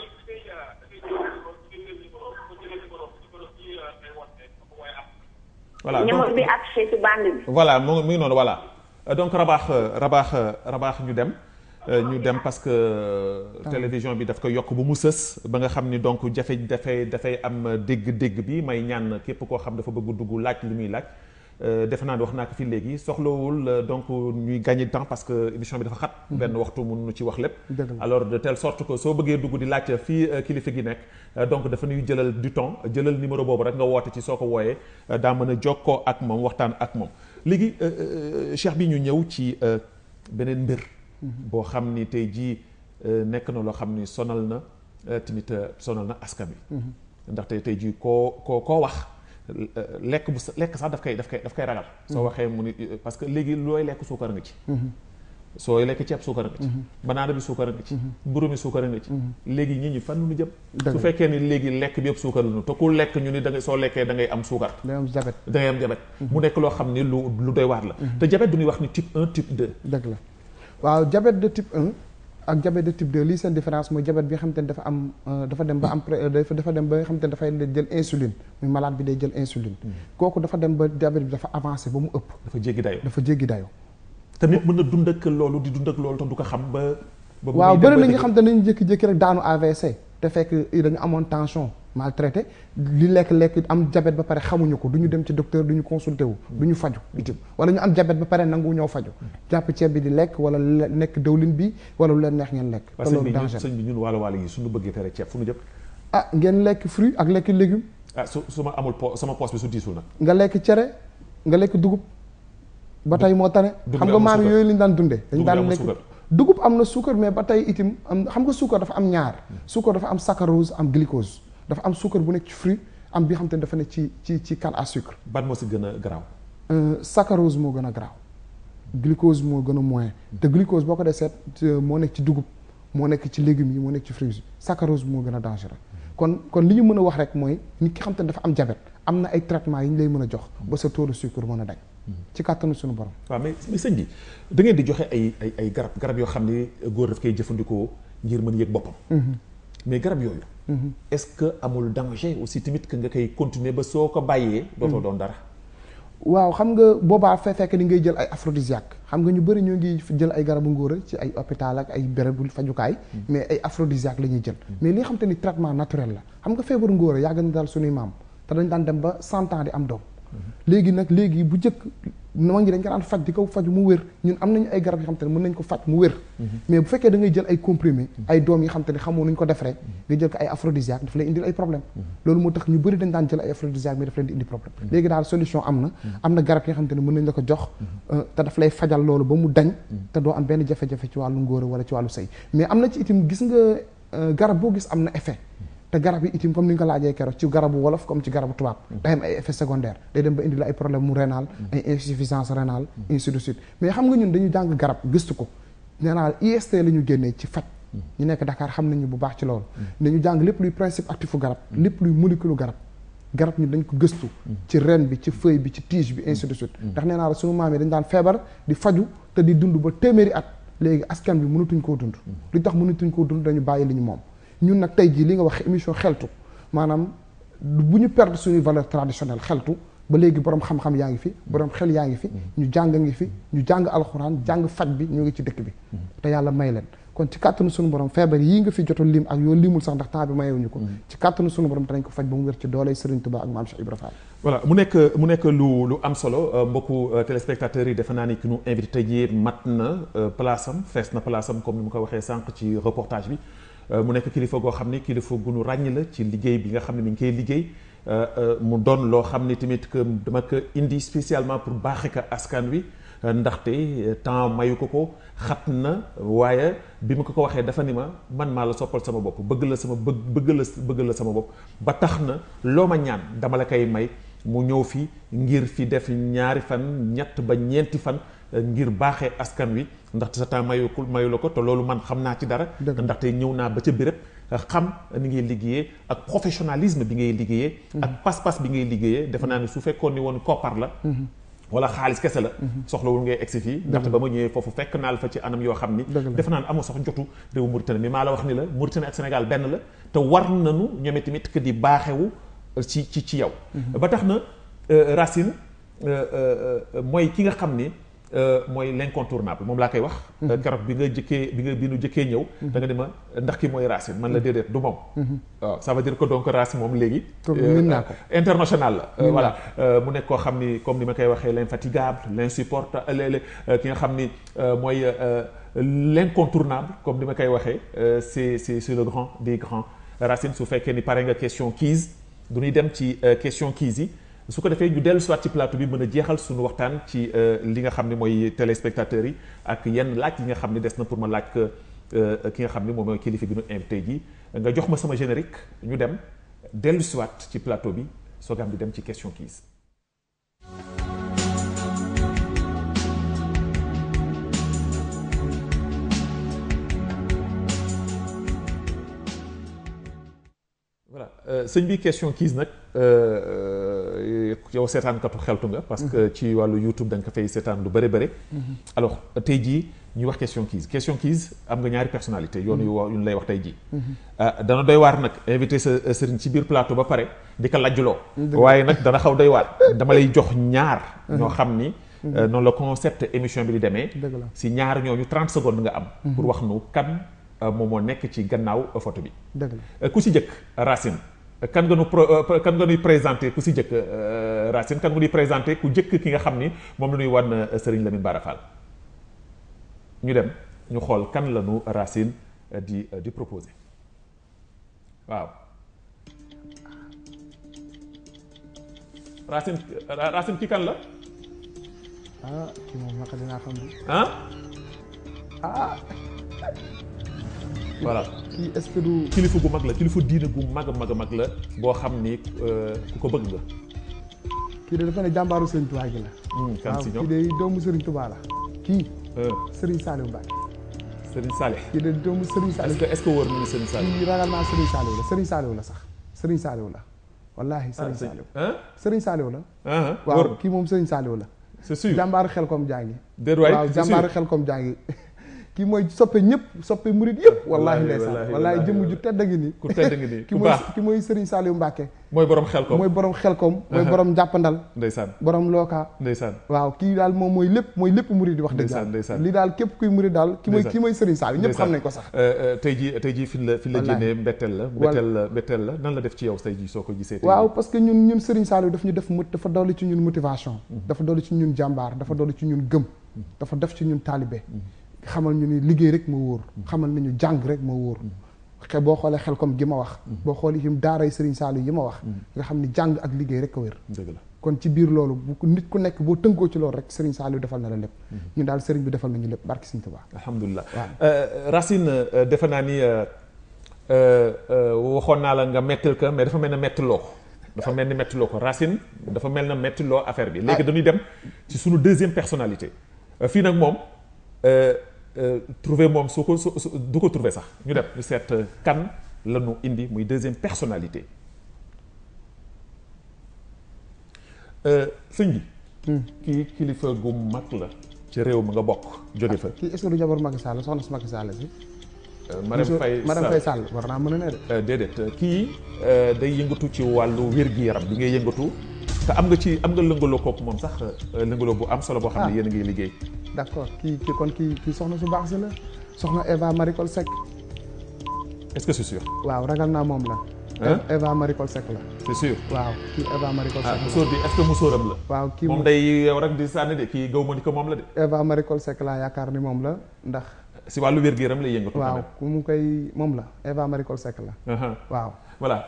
voilà numéro bi affiché ci bande bi. voilà mu ngi noonu voilà donc rabaax rabaax rabaax ñu dem ñu dem parce que télévision bi daf ko yokk bu mu sës ba nga xam ni donc jafe dafay dafay am dégg-dégg bi may ñaan képp koo xam dafa bëgg dugg laaj li muy laaj defe naa ni wax naa ko fi léegi soxlawul donc ñuy gagner temps parce que émission bi dafa xat benn waxtu mënuñu ci wax lépp alors de telle sorte que soo bëggee dugg di laaj fii kilifa gi nekk donc dafa ñuy jëlal du temps jëlal numéro boobu rek nga woote ci soo ko wooyee daa mën a jokkoo ak moom waxtaan ak moom léegi cheikh bi ñu ñëw ci beneen mbir boo xam ni tey jii nekk na loo xam ni sonal na tamit sonal na askan bi ndaxte tey jii koo koo koo wax lekk bu lekk sax daf koy daf koy daf koy ragal soo waxee mu ni parce que léegi looy lekk suukar nga ci sooy lekk ceeb suukar nga ci banaana bi suukar nga ci mburu mi suukar nga ci léegi ñi ñi fan nu jëm su fekkee ni léegi lekk bi yëpp suukar la ñu te ku lekk ñu ni da ngay soo lekkee da ngay am suukar day am jabet da ngay am jabet mu nekk loo xam ni lu lu doy waar la te jabet du ñuy wax ni type 1 type 2 dëgg la waaw diabète de type 1 ak diabète de type 2 lii seen différence mooy diabète bi nga xamante ne dafa am dafa dem ba am dafa dem ba nga xamante ne dafay jël insuline muy malade bi day jël insuline kooku dafa dem ba diabète bi dafa avancé ba mu ëpp dafa jéggi dayo dafa jéggi dayo te nit mën na dund ak loolu di dund ak loolu te du ko xam ba ba waaw bëri na nga xam te nañu jékki-jékki rek daanu AVC te fekk dañu amoon tension maltraité li lekk-lekk am diabète ba pare xamuñu ko du ñu dem ci docteur du ñu consulté wu du ñu faju itam wala ñu am diabète ba pare nangu ñëw faju jàpp ceeb bi di lekk wala nekk dawlin bi wala lu leen neex ngeen lekk te loolu danger sëñ bi ñun wàllu wàllu yi suñu bëggee tere ceeb fu ñu jëm ah ngeen lekk fruit ak lekk légume ah su su ma amul po sama poos bi su diisul nag nga lekk cere nga lekk dugub ba tey moo tane dugub xam bi nga amul maam suukar. yooyu lañ daan dundee dañ Dugub bi daan amul lekk suukar. dugub am na suukar mais ba tey itim am xam nga suukar dafa am ñaar suukar dafa am saccharose am glucose dafa am suukar bu nekk ci fruit am bi xam te ne dafa nekk ci ci ci canne à sucre ban moo si gën a garaaw Euh, saccharose moo gën a garaaw glucose moo gën a moyen te glucose boo ko dee seet euh, moo nekk ci dugub moo nekk ci légumes yi moo nekk ci fruits yi saccharose moo gën a dangereux kon kon li ñu mën a wax rek mooy nit ki xam te ne dafa am diabète am na ay traitements yi ñu lay mën a jox ba sa taux de sucre mën a dañ ci kàttanu suñu borom waaw mais mais sëñ bi da ngeen di joxe ay ay ay garab garab yoo xam ne góor daf koy jëfandikoo ngir mën yëg boppam mais garab yooyu est-ce que amul danger aussi tamit que nga koy continuer ba soo ko bàyyee dootoo doon dara waaw xam nga boobaa fee fekk ni ngay jël ay aphrodisiaque xam nga ñu bëri ñoo ngi jël ay garabu ngóora ci ay hôpital ak ay bérébu fajukaay mais ay aphrodisiaque la ñuy jël mais li nga xam te ni traitement naturel la xam nga feebaru ngóora yàgg na daal suñuy maam te dañ daan dem ba cent ans di am doom léegi nag léegi bu njëkk ma ngi dañ ko daan faj di ko faj mu wér ñun am nañu ay garab yoo xam te ne mën nañ ko faj mu wér mais bu fekkee da ngay jël ay comprimé ay doom yi xam te ne xamoo nuñ ko defaree nga jël ko ay aphrodisiaque daf lay indil ay problème loolu moo tax ñu bëri dañ daan jël ay aphrodisiaque mais daf leen di indi problème léegi daal solution am na am na garab yi nga xam te ne mën nañ la ko jox euh, te daf lay fajal loolu ba mu dañ te doo am benn jafe-jafe ci wàllu ngóora wala ci wàllu sëy mais am na ci itam gis nga euh, garab boo gis am na effet te garab yi itam comme ni nga ko laajee keroog ci garabu wolof comme ci garabu tubaab day am ay effet secondaire day dem ba indi la ay problème mu rénal ay insuffisance rénale ainsi de suite mais xam nga ñun dañu jàng garab gëstu ko nee naa IST la ñu génnee ci faj ñu nekk Dakar xam nañu bu baax ci loolu dañu jàng lépp luy principe actifu garab lépp luy molécule garab garab ñu dañ ko gëstu ci ren bi ci feuille bi ci tige bi ainsi de suite ndax nee naa la sunu maam yi dañ daan feebar di faju te di dund ba téeméeri at léegi askan bi mënatuñ koo dund li tax mënatuñ koo dund dañu bàyyi li ñu moom ñun nag tey jii li nga wax émission xeltu maanaam bu ñu perdre suñuy valeur traditionnelle xeltu ba léegi borom xam-xam yaa ngi fi borom xel yaa ngi fi ñu jàng ngi fi ñu jàng alxuraan jàng faj bi ñu ngi ci dëkk bi te yàlla may leen kon ci kàttanu suñu borom feebar yii nga fi joto lim ak yoo limul sax ndax temps bi mayewuñu ko ci kàttanu suñu borom danañ ko faj ba mu wér ci dooley Serigne Touba ak maam Cheikh Ibra Fall voilà mu nekk mu nekk lu lu am solo euh, mbokku euh, téléspectateurs yi defe naa ni ki nu invité tey jii mat na euh, place am fees na place am comme ni mu ko waxee sànq ci reportage bi Euh, mu nekk kilifa goo xam ne kilifa gu nu ràññ la ci liggéey bi nga xam ne mi ngi koy liggéey euh, euh, mu doon loo xam ne tamit que dama ko indi spécialement pour baaxe ko askan wi euh, ndaxte euh, temps mayu ko ko xat na waaye bi ma ko ko waxee dafa ni ma man maa la soppal sama bopp bëgg la sama bëgg bëgg la bëgg la sama bopp ba tax na loo ma ñaan dama la koy may mu ñëw fi ngir fi def ñaari fan ñett ba ñeenti fan euh, ngir baaxee askan wi ndaxte sa temps mayukul mayu la ko te loolu man xam naa ci dara Dëgg la. ndaxte ñëw naa ba ca béréb xam ni ngay liggéeyee ak professionnalisme bi ngay liggéeyee ak pas-pas bi ngay liggéeyee defe naa ne su fekkoon ni woon koppar la wala xaalis kese la soxlawul ngay egsi fii ndaxte ba ma ñëwee foofu fekk naa la fa ci anam yoo xam ni Dëgg la. defe naa ne amoo sax jotu réew Mauritanie mais maa la wax ni la Mauritanie ak Sénégal benn la te war nañu ñoom tamit que di baaxewu ci ci ci yow ba tax na euh, Racine euh, euh, euh, mooy ki nga xam ni euh, mooy l'incontournable moom laa koy wax Euh, keroog bi nga jëkkee bi nga bi nu jëkkee ñëw da nga ne ma ndax ki mooy Racine man la déedéet du moom waaw ça veut dire que donc Racine moom léegi Tur bi euh, min naa ko. international la Euh, Min voilà Euh, mu nekk koo xam ni comme ni ma koy waxee l'infatigable l'insupportable ki nga xam ni euh, mooy euh, l'incontournable comme ni ma koy waxee euh, c'est c'est c'est le grand des grands Racine su fekkee ni pare nga question quiz du ñuy dem ci euh, question quiz yi su ko defee ñu dellu soit ci plateau bi mën a jeexal suñu waxtaan ci euh, li nga xam ne mooy téléspectateurs yi ak yenn laaj yi nga xam ne des na pour ma laaj que euh, ki nga xam ne moom mooy kilifa gi ñu invité ji nga jox ma sama générique ñu dem dellu soit ci plateau bi soogaam di dem ci question quiz voilà sëñ bi question quiz nag yow seetaankatu xeltu nga. parce que ci wàllu YouTube da nga ko fay seetaan lu bëri bëri. alors tey jii ñu wax question quiz question quiz am nga ñaari personnalité yoon yu wa yu lay wax tey jii. dana doy waar nag invité sa sëriñ ci biir plateau ba pare di ko lajjuloo. waaye nag dana xaw doy waar. dama lay jox ñaar. ñoo xam ni. noonu la concept émission bi di demee. si ñaar ñooñu 30 secondes nga am. pour wax nu kan. moom moo nekk ci gannaaw photo bi. dëgg la ku si jëkk Racine kan nga nu pro kan nga nuy présenté ku si jëkk Racine kan nga nuy présenté ku jëkk ki nga xam ni moom la ñuy wan Serigne Lamine Bara Fall ñu dem ñu xool kan la nu Racine di di proposé waaw. Racine Racine ki kan la ah kii moom naka dinaa xam ni ah ah voilà kii est-ce que du kilifa gu mag la kilifa diine gu mag a mag a mag la boo xam ni euh, ku ko bëgg nga kii de dafa ne jàmbaaru Serigne Touba gi la Hmm, kan waaw si kii ñoom de doomu Serigne Touba la kii Euh, Serigne Saliou Mbacke Serigne Saleh kii de doomu Serigne est-ce Saliou que est-ce que wóor na ni Serigne Saleh kii ragal naa Serigne Saliou la Serigne Saliou la sax Serigne Saliou la wallaahi Serigne ah Saliou ah Serigne Saliou la ah waaw wóor kii moom Serigne Saliou la c'est sûr jàmbaaru xel kom jàngi déet waay waaw c'est sûr. jàmbaaru xel kom jàngi kii mooy soppe ñëpp soppe murit yëpp wallaahi Wallaahi, ndeysaan wallaahi, wallaahi jëmm wallaahi. ju tedd ngi nii ku tedd ngi nii ki ku mooy baax ki mooy Serigne Saliou Mbacke mooy borom xel ko mooy borom xel kom mooy borom jàppandal ndeysaan borom looka ndeysaan waaw kii daal moom mooy lépp mooy lépp murid di wax dëgg Ndeysaan, ndeysaan. yàlla li daal képp kuy murid daal ki mooy Ndeysaan. ki mooy Serigne Saliou ñëpp xam nañ ko sax Euh, euh, tey jii tey jii fi la fi la Wallaahi. jénnee mbetteel la mbetteel la mbetteel la nan la def ci yow tey jii soo ko gisee tey waaw jii? parce que ñun ñun Serigne Saliou daf ñu def mot dafa dolli ci ñun motivation dafa dolli ci ñun jàmbaar dafa dolli ci ñun gëm dafa def ci ñun taalibe xamal ñu ni liggéey rek moo wóor xamal nañu jàng rek moo wóor xe boo xoolee xel comme gi ma wax boo xoolee itam daaray Serigne Saliou yi ma wax nga xam ni jàng ak liggéey rek ko wér dëgg la kon ci biir loolu bu ko nit ku nekk boo tënkoo ci loolu rek Serigne Saliou defal na la lépp ñun daal Serigne bi defal nañu lépp barki Serigne Touba alhamdulilah Waaw. Euh, Racine euh, defe naa ni euh, euh, euh, waxoon naa la nga mettil ko mais dafa mel ne mettiloo ko dafa mel ni mettiloo ko Racine dafa mel na mettiloo affaire bi léegi dañuy dem ci sunu deuxième personnalité Euh, fii nag moom euh, euh, trouver moom su ko su su- du ko trouver sax ñu dem ñu seet euh, kan la ñu indi muy deuxième personnalité Euh, sëñ bi kii kilifa gu mag la ci réew mi nga bokk jóge fa kii est-ce que du jabar Macky Sall soxna si Macky Sall si Marème Faye Madame Faye Sall war naa mën a ne de Euh, déedéet euh, kii euh, day yëngatu ci wàllu wér-gi-yaram bi ngay yëngatu te am nga ci am nga lëngaloo kooku moom sax euh, lëngaloo bu am solo boo xam ne Ah. yéen a ngi liggéey d'accord kii kii kon kii kii soxna su baax si la soxna Eva Maricol Seck est-ce que c'est sûr waaw ragal naa moom la Hein? Eva Maricol Seck la c'est sûr waaw kii Eva Maricol ah Seck la musóor bi est-ce que musóoram la waaw kii moom moom day yow rek di sànni de kii gaw ma ni ko moom la de Eva Maricol Seck laa yaakaar ni moom la ndax si wàllu wér-gi-yaram lay yëngatu quand waaw même. ku mu koy moom la Eva Maricol Seck la Aha. waaw voilà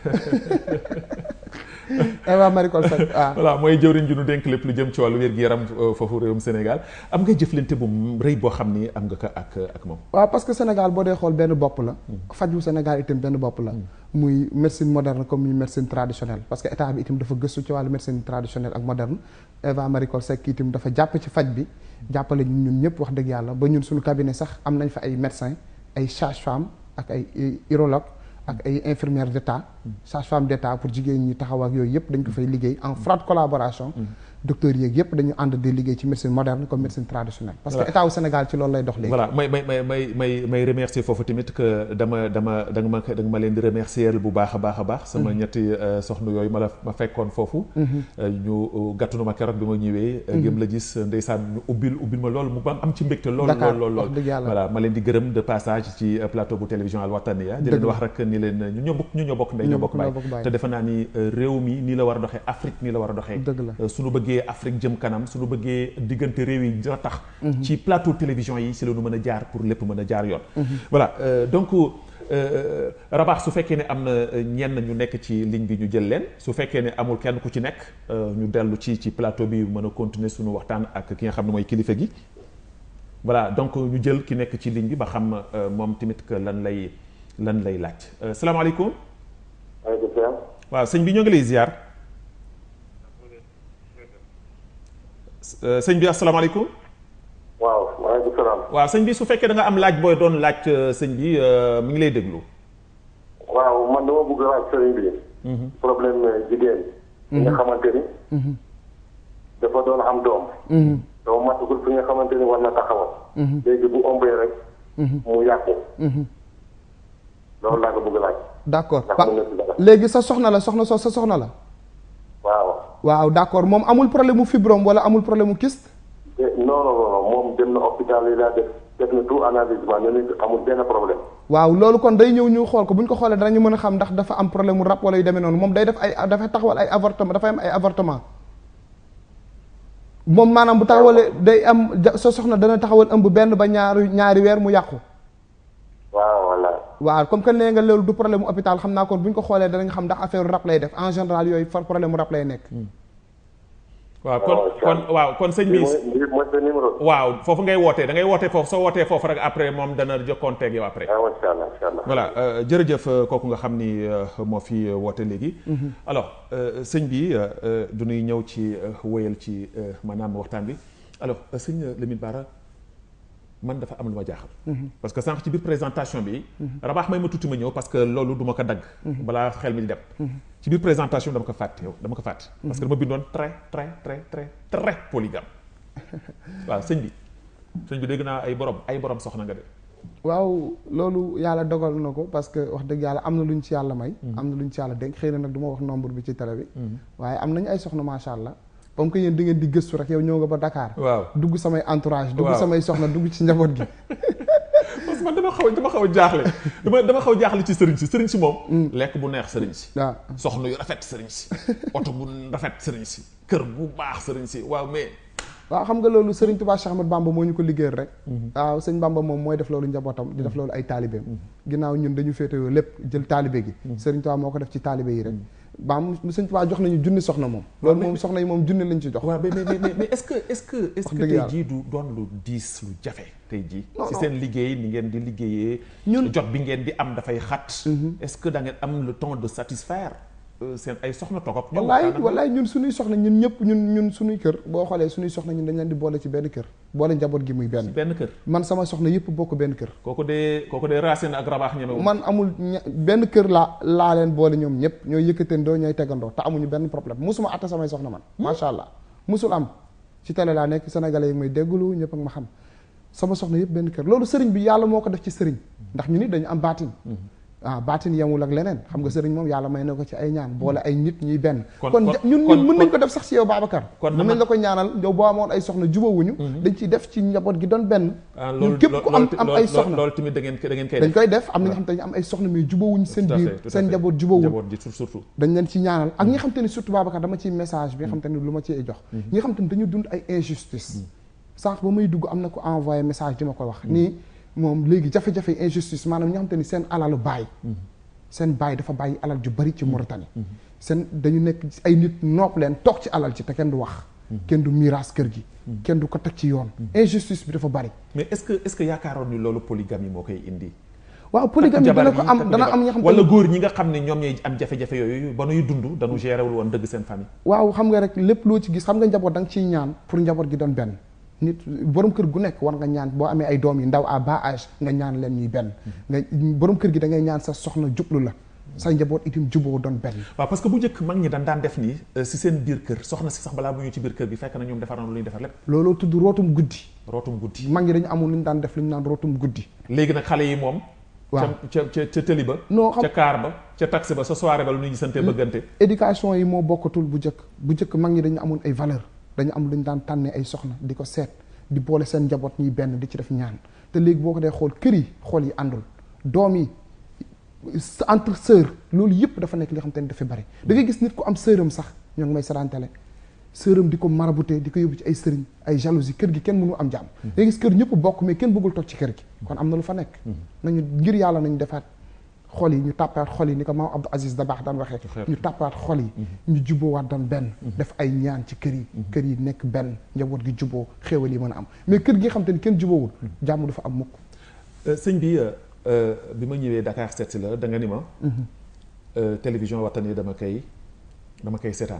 Eva Maricol Seck ah voilà mooy jëwriñ ju nu dénk lépp lu jëm ci wàllu wér-gi-yaram euh, foofu réewum Sénégal am nga jëflante bu rëy boo xam ni am nga ko ak ak moom waaw parce que Sénégal boo dee xool benn bopp la faju Sénégal itam benn bopp la muy médecine moderne comme muy médecine traditionnelle parce que état bi itam dafa gëstu ci wàllu médecine traditionnelle ak moderne Eva Maricol Seck itam dafa jàpp ci faj bi jàppale ñun ñun ñëpp wax dëgg yàlla ba ñun suñu cabinet sax am nañ fa ay médecins ay sages-femmes ak ay urologues ak ay infirmières d'état sages-femmes d'état pour jigéen ñi taxaw ak yooyu yëpp dañ ko fay liggéey en froide collaboration docteurs yeeg yëpp dañu ànd di liggéey ci médecine moderne comme médecine traditionnelle parce que Voilà. état wu Sénégal ci loolu lay dox léegi voilà may may may may may may remercier foofu tamit que dama dama da nga ma da nga ma leen di remercier bu baax a baax a baax sama ñetti euh, soxna yooyu ma la ma fekkoon foofu euh, ñu gàttunu ma keroog bi ma ñëwee euh, gëm la gis ndeysaan ñu ubbil ubbil ma loolu mu ba am ci mbégte lool Dakar, lool lool wax lool dëgg yàlla. voilà ma leen di gërëm de passage ci euh, plateau bu télévision Al Wataniya di Dëgg leen la. wax rek ni leen ñu ñoo bokk ñu ñoo bokk ndey Ñoo ñoo bokk bokk baay ndey, bokk baay. te defe naa ni euh, réew mi nii la war a doxee Afrique nii la war a doxee Dëgg la. Euh, suñu bëggee Afrique jëm kanam suñu bëggee diggante réew yi dina tax ci plateau télévision yi si la ñu mën a jaar pour lépp mën a jaar yoon voilà euh, donc euh, Rabax su fekkee ne am na euh, ñenn ñu nekk ci ligne bi ñu jël leen su fekkee ne amul kenn ku ci nekk euh, ñu dellu ci ci plateau bi mën a continuer suñu waxtaan ak ki nga xam ne mooy kilifa gi voilà donc ñu jël ki nekk ci ligne bi ba xam euh, moom tamit que lan lay lan lay laaj Euh, salaamaaleykum maaleykum salaam. waaw sëñ bi ñoo ngi lay ziar Euh, sëñ bi asalaamaaleykum waaw maaleykum salaam. waaw sëñ bi su fekkee da nga am laaj booy doon laaj euh, sëñ bi euh, mi ngi lay déglu. waaw man dama bëgg a laaj sëriñ bi. problème jigéen. bi nga xamante ni. dafa doon am doom. dama matagul fi nga xamante ni war na taxawal. léegi bu ëmbee rek. mu yàqu. loolu laa ko bëgg a laaj. d'accord ndax Pa- mën na si dara. léegi sa soxna la soxna soo sa soxna la waaw. waaw d'accord moom amul problème mu fibrome wala amul problème mu kyste te non non non moom dem na hôpital yi laa def def na tout analysement ñu ne amul benn problème. waaw loolu kon day ñëw ñu xool ko bu ñu ko xoolee danañu mën a xam ndax dafa am problème mu rab wala yu demee noonu moom day def ay dafay taxawal ay avortement dafay am ay avortement moom maanaam bu taxawalee day am ja- sa soxna dana taxawal ëmb benn ba ñaari ñaari weer mu yàqu waaw voilà. waaw comme que nee nga loolu du problème mu hôpital xam naa kon bu ñu ko xoolee danañ xam ndax affaire rab lay def en général yooyu far problème mu rab lay nekk waaw kon kon waaw kon sëñ bi lii mooy sa numéro. waaw foofu ngay wootee da ngay wootee foofu soo wootee foofu rek après moom dana jokkoonte ak yow après. waaw incha allah incha allah. voilà jërëjëf kooku nga xam ni moo fi woote léegi. alors sëñ bi du ñuy ñëw ci wéyal ci maanaam waxtaan bi alors sëñ Lamine Bara man dafa am lu ma jaaxal. parce que sànq ci biir présentation bi. rabaax may ma tuuti ma ñëw parce que loolu du ma ko dagg. balaa xel mi di dem. ci biir présentation bi dama ko fàtte yow dama ko fàtte. parce que dama bindoon très très très très très polygame. waaw sëñ bi sëñ bi dégg naa ay borom ay borom soxna nga de. waaw loolu yàlla dogal na ko parce que wax dëgg yàlla am na lu ñu ci yàlla may. am na lu ñu ci yàlla dénk xëy na nag du ma wax nombre bi ci télé bi. waaye am nañu ay soxna macha allah. comme que yéen di ngeen di gëstu rek yow ñëw nga ba Dakar. waaw dugg samay entourage. dugg samay soxna dugg ci njaboot gi. parce que man dama xaw dama xaw a jaaxle dama dama xaw a jaaxle ci sëriñ si sëriñ si moom. lekk bu neex sëriñ si. waaw soxna yu rafet sëriñ si. oto bu rafet sëriñ si. kër bu baax sëriñ si waaw mais. waaw xam nga loolu Serigne Touba Cheikh Ahmad Bamba moo ñu ko liggéeyal rek. waaw sëñ Bamba moom mooy def loolu njabootam di def loolu ay taalibeem. ginnaaw ñun dañu féetewoo lépp jël taalibe gi. Serigne Touba moo ko def ci taalibe yi rek. baam sëñ Touba jox nañu junni soxna moom. loolu moom soxna yi moom junni lañ ci jox. waaw mais mais mais est-ce que est-ce que est-ce que tey jii du doon lu diis lu jafe tey jii. si seen liggéey ni ngeen di liggéeyee. ñun jot bi ngeen di am dafay xat. est-ce que da ngeen am le temps de satisfaire. seen ay soxna toog wallaay wallaay ñun suñuy soxna ñun ñëpp ñun ñun suñuy kër boo xoolee suñuy soxna ñun dañ leen di boole ci benn kër boole njaboot gi muy benn benn kër man sama soxna yëpp bokk benn kër kooku dee kooku dee racine ak rabaax ñeme man amul benn kër laa laa leen boole ñoom ñëpp ñooy yëkkatandoo ñooy tegandoo te amuñu benn problème musuma atta samay soxna man macha allah musul am ci télé laa nekk sénégalais yi may déggulu ñëpp ak ma xam sama soxna yëpp benn kër loolu sëriñ bi yàlla moo ko def ci sëriñ ndax ñu nit dañu am baatin ah baatin yemul ak leneen xam nga sëriñ moom yàlla may na ko ci ay ñaan boole ay nit ñuy benn kon ñun ñun mën nañ ko def sax si yow Babacar mën nañ la ko ñaanal yow boo amoon ay soxna jubawuñu dañ ciy def ci njaboot gi doon benn ñun képp ku am am ay soxna loolu tamit da ngeen da ngeen koy dañ koy def am na nga xam te ne am ay soxna mais jubawuñ seen biir seen njaboot jubawuñ surtout dañ leen ci ñaanal ak ñi nga xam te ne surtout Babacar dama ciy message bi nga xam te ne lu ma ciy jox ñi nga xam te ne dañu dund ay injustice sànq ba may dugg am na ko envoyé message di ma ko wax nii moom léegi jafe-jafe injustice maanaam ñi nga xam te ni seen alalu baay seen baay dafa bàyyi alal ju bari ci Mauritanie seen dañu nekk ay nit nopp leen toog ci alal ci te kenn du wax kenn du miiras kër gi kenn du ko teg ci yoon injustice bi dafa bari mais est-ce que est-ce que yaakaaroon ni loolu polygamie moo koy indi waaw polygamie dana ko am dana am ñoo xam wala góor ñi nga xam ne ñoom ñooy am jafe-jafe yooyu ba nuy dund dañu géré wul woon dëgg seen famille waaw xam nga rek lépp loo ci gis xam nga njaboot da nga ciy ñaan pour njaboot gi doon benn nit borom kër gu nekk war nga ñaan boo amee ay doom yi ndaw à bas âge nga ñaan leen ñuy benn nga borom kër gi da ngay ñaan sa soxna jublu la sa njaboot itam juboo doon benn waaw parce que bu njëkk mag ñi dañ daan def nii si seen biir kër soxna si sax balaa bu ñu ci biir kër gi fekk na ñoom defar na lu ñuy defar lépp looloo tudd rootum guddi rootum guddi mag ñi dañu amul lu ñu daan def lu ñu naan rootum guddi léegi nag xale yi moom waaw ca ca ca tëli ba non xam ca kaar ba ca taxi ba sa soirée ba lu ñuy gisante bëggante éducation yi moo bokkatul bu njëkk bu njëkk mag ñi dañu amoon ay valeur dañu am lu ñu daan tànnee ay soxna di ko seet di boole seen njaboot ñuy benn di ci def ñaan te léegi boo ko dee xool kër yi xool yi àndul doom yi entre sœur loolu yëpp dafa nekk li xam te ne dafa bari da ngay gis nit ku am sœuram sax ñoo ngi may sarantele sœuram di ko marabouté di ko yóbbu ci ay sëriñ ay jalousie kër gi kenn mënu am jàmm da ngay gis kër ñëpp bokk mais kenn bëggul toog ci kër gi kon am na lu fa nekk nañu ngir yàlla nañu defaat xol yi ñu tàppaat xol yi ni ko maam Abdou Aziz da baax daan waxee ñu tàppaat xol yi ñu juboowaat doon benn def ay ñaan ci kër yi kër yi nekk benn njaboot gi juboo xéewal yi mën a am mais kër gi nga xam te ni kenn juboowul jàmm du fa am mukk sëñ bi bi ma ñëwee Dakar seet si la da nga ni ma télévision Watani dama koy dama koy seetaan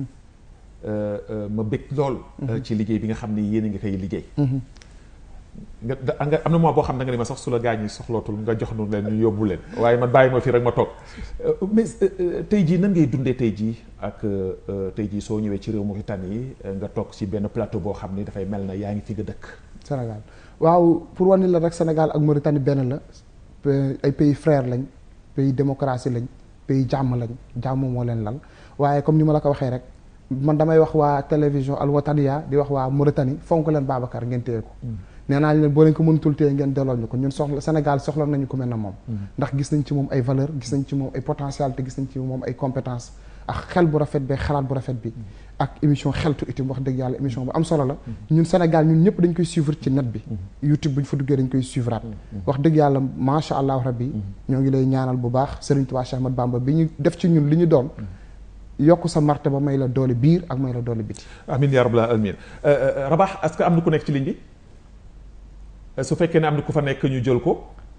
ma bëgg lool ci liggéey bi nga xam ni yéen a ngi koy liggéey nga nga am na moo boo xam da nga ni ma sax su la gaañ yi soxlootul nga jox nu leen ñu yóbbu leen waaye man bàyyi ma fii rek ma toog mais tey jii nan ngay dundee tey jii ak tey jii soo ñëwee ci réew Mauritanie nga toog ci benn plateau boo xam ni dafay mel na yaa ngi fi nga dëkk Sénégal waaw pour wane la rek Sénégal ak Mauritanie benn la ay pays frère lañ pays démocratie lañ pays jàmm lañ jàmm moo leen lal waaye comme ni ma la ko waxee rek man damay wax waa télévision Al Wataniya di wax waa Mauritanie fonk leen Babacar ngeen téye ko nee naa leen boo leen ko mënutul téye ngeen delloo ñu ko ñun soxla Sénégal soxla nañu ko mel na moom ndax gis nañ ci moom ay valeur gis nañ ci moom ay potentialité gis nañ ci moom ay compétence ak xel bu rafet bi xalaat bu rafet bi ak émission xeltu itam wax dëgg yàlla émission bu am solo la ñun Sénégal ñun ñëpp dañ koy suivre ci net bi YouTube bu ñu fa duggee dañ koy suivraat wax dëgg yàlla macha allah rabbi ñoo ngi lay ñaanal bu baax Serigne Touba Cheikh Ahmad Bamba bi ñu def ci ñun li ñu doon yokk sa marte ba may la doole biir ak may la doole biti amin yaa rabbal alamin Rabax est-ce que am na ku nekk ci ligne bi su fekkee ne am na ku fa nekk ñu jël ko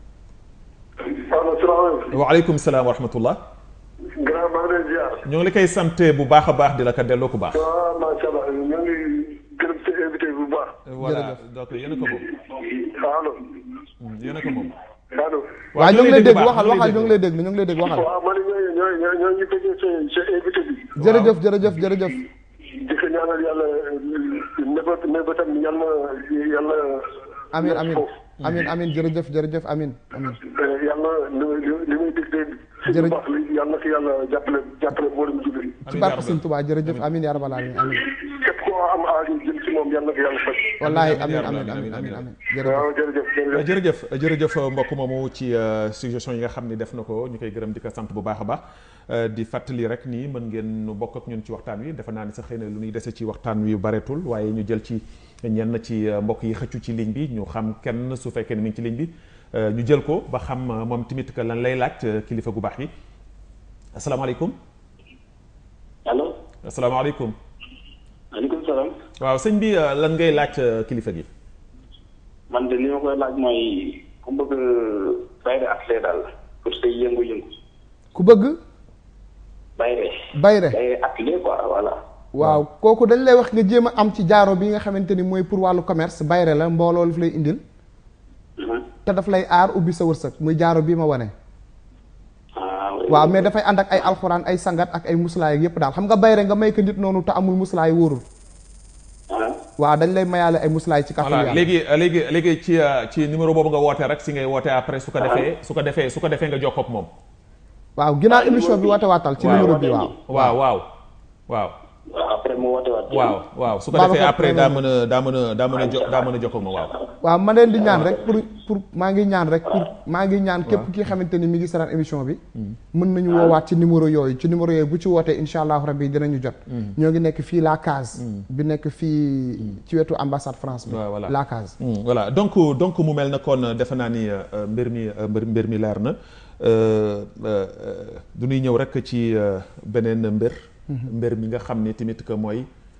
allo salaamaaleykum. waaleykum salaam wa rahmatullah grand maa ngi leen ziar. ñoo ngi la koy sant bu baax a baax di la ko delloo ku baax waaw macha allah ñoo ngi gërëm sa invité bu baax. voilà donc yéen a ko moom allo. yéen a ko moom allo. waaw ñu ngi lay dégg waxal waxal ñu ngi lay dégg ñu ngi lay dégg waxal waaw man ñooy ñooy ñooy ñoo ñu bëggee sa sa invité bi. jërëjëf jërëjëf jërëjëf di ko ñaanal yàlla nëbët nëbëtam yàlla yàlla. amin amin amin amin jërëjëf jërëjëf amin amin yàlla li li muy dig de. si lu baax li yàlla na ko yàlla jàppale jàppale mboolem jullit. ci barke Sëñ Tuubaa jërëjëf amin yaa rabbal alamin amin képp koo am aaju jëm si moom yàlla na ko yàlla faj. wallaahi amin amin amin amin amin waaw jërëjëf jërëjëf. jërëjëf jërëjëf mbokk moomu ci suggestion yi nga xam ni def na ko ñu koy gërëm di ko sant bu baax a baax di fàttali rek nii mën ngeen bokk ak ñun ci waxtaan wi defe naa ni sax xëy na lu ñuy dese ci waxtaan wi bareetul waaye ñu jël ci ñenn ci mbokk yi xëccu ci ligne bi ñu xam kenn su fekkee ne mi ngi ci ligne bi ñu jël ko ba xam moom tamit que lan lay laaj kilifa gu baax yi asalaamaaleykum. allo. asalaamaaleykum. maaleykum salaam. waaw sëñ bi lan ngay laaj kilifa gi. man de li ma koy laaj mooy ku bëgg bayre atelier daal pour say yëngu-yëngu. ku bëgg. bayre. bayre bayre atelier quoi voilà. waaw kooku dañ lay wax nga jéem a am ci jaaro bi nga xamante ni mooy pour wàllu commerce bayre la mbooloo daf lay indil. te daf lay aar ubbi sa wërsëg muy jaaro bii ma wane. waaw mais dafay ànd ak ay alxuraan ay sangat ak ay muslaay ak yépp daal xam nga bayre nga may ko nit noonu te amul muslaay wóorul. waaw dañ lay mayaale ay muslaay ci kàttan voilà léegi léegi léegi ci ci numéro boobu nga wootee rek si ngay wootee après su ko defee su ko defee su ko defee nga jokkoo ak moom. waaw ginnaaw émission bi woote waatal ci numéro bi waaw. waaw waaw waaw. waaw après mu woote waat. waaw waaw su ko defee après daa mën a daa mën a daa mën a jo daa mën a jokkoo ak moom waaw. waaw ma leen di ñaan rek pour pour maa ngi ñaan rek pour maa ngi ñaan képp ki xamante ni mi ngi saraan émission bi. mën nañu woowaat ci numéro yooyu ci numéro yooyu bu ci wootee incha allahu rabbi dinañu jot. ñoo ngi nekk fii La Case. bi nekk fii ci wetu ambassade France bi. voilà La Case. voilà donc donc mu mel na kon defe naa ni mbir mi mbir mi leer na du ñuy ñëw rek ci beneen mbir. mbir mi nga xam ni tamit que mooy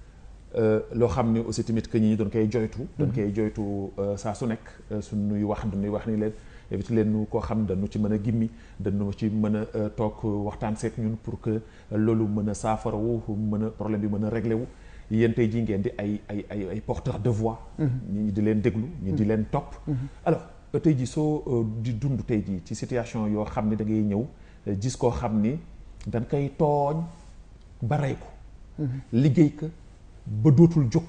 loo xam ni aussi tamit que ñi doon koy joytu doon koy joytu saa su nekk suñuy wax dañuy wax ni leen éviter leen nu koo xam dañu ci mën a gimmi dañu ci mën a toog waxtaan seet ñun pour que loolu mën a saafarawu mën a problème bi mën a réglé wu yéen tey jii ngeen di ay ay ay ay porteurs de voix ñi di leen déglu ñi di leen topp alors tey jii soo di dund tey jii ci situation yoo xam ni da ngay ñëw gis koo xam ni dañ koy tooñ ba rey ko liggéey ko ba dootul jóg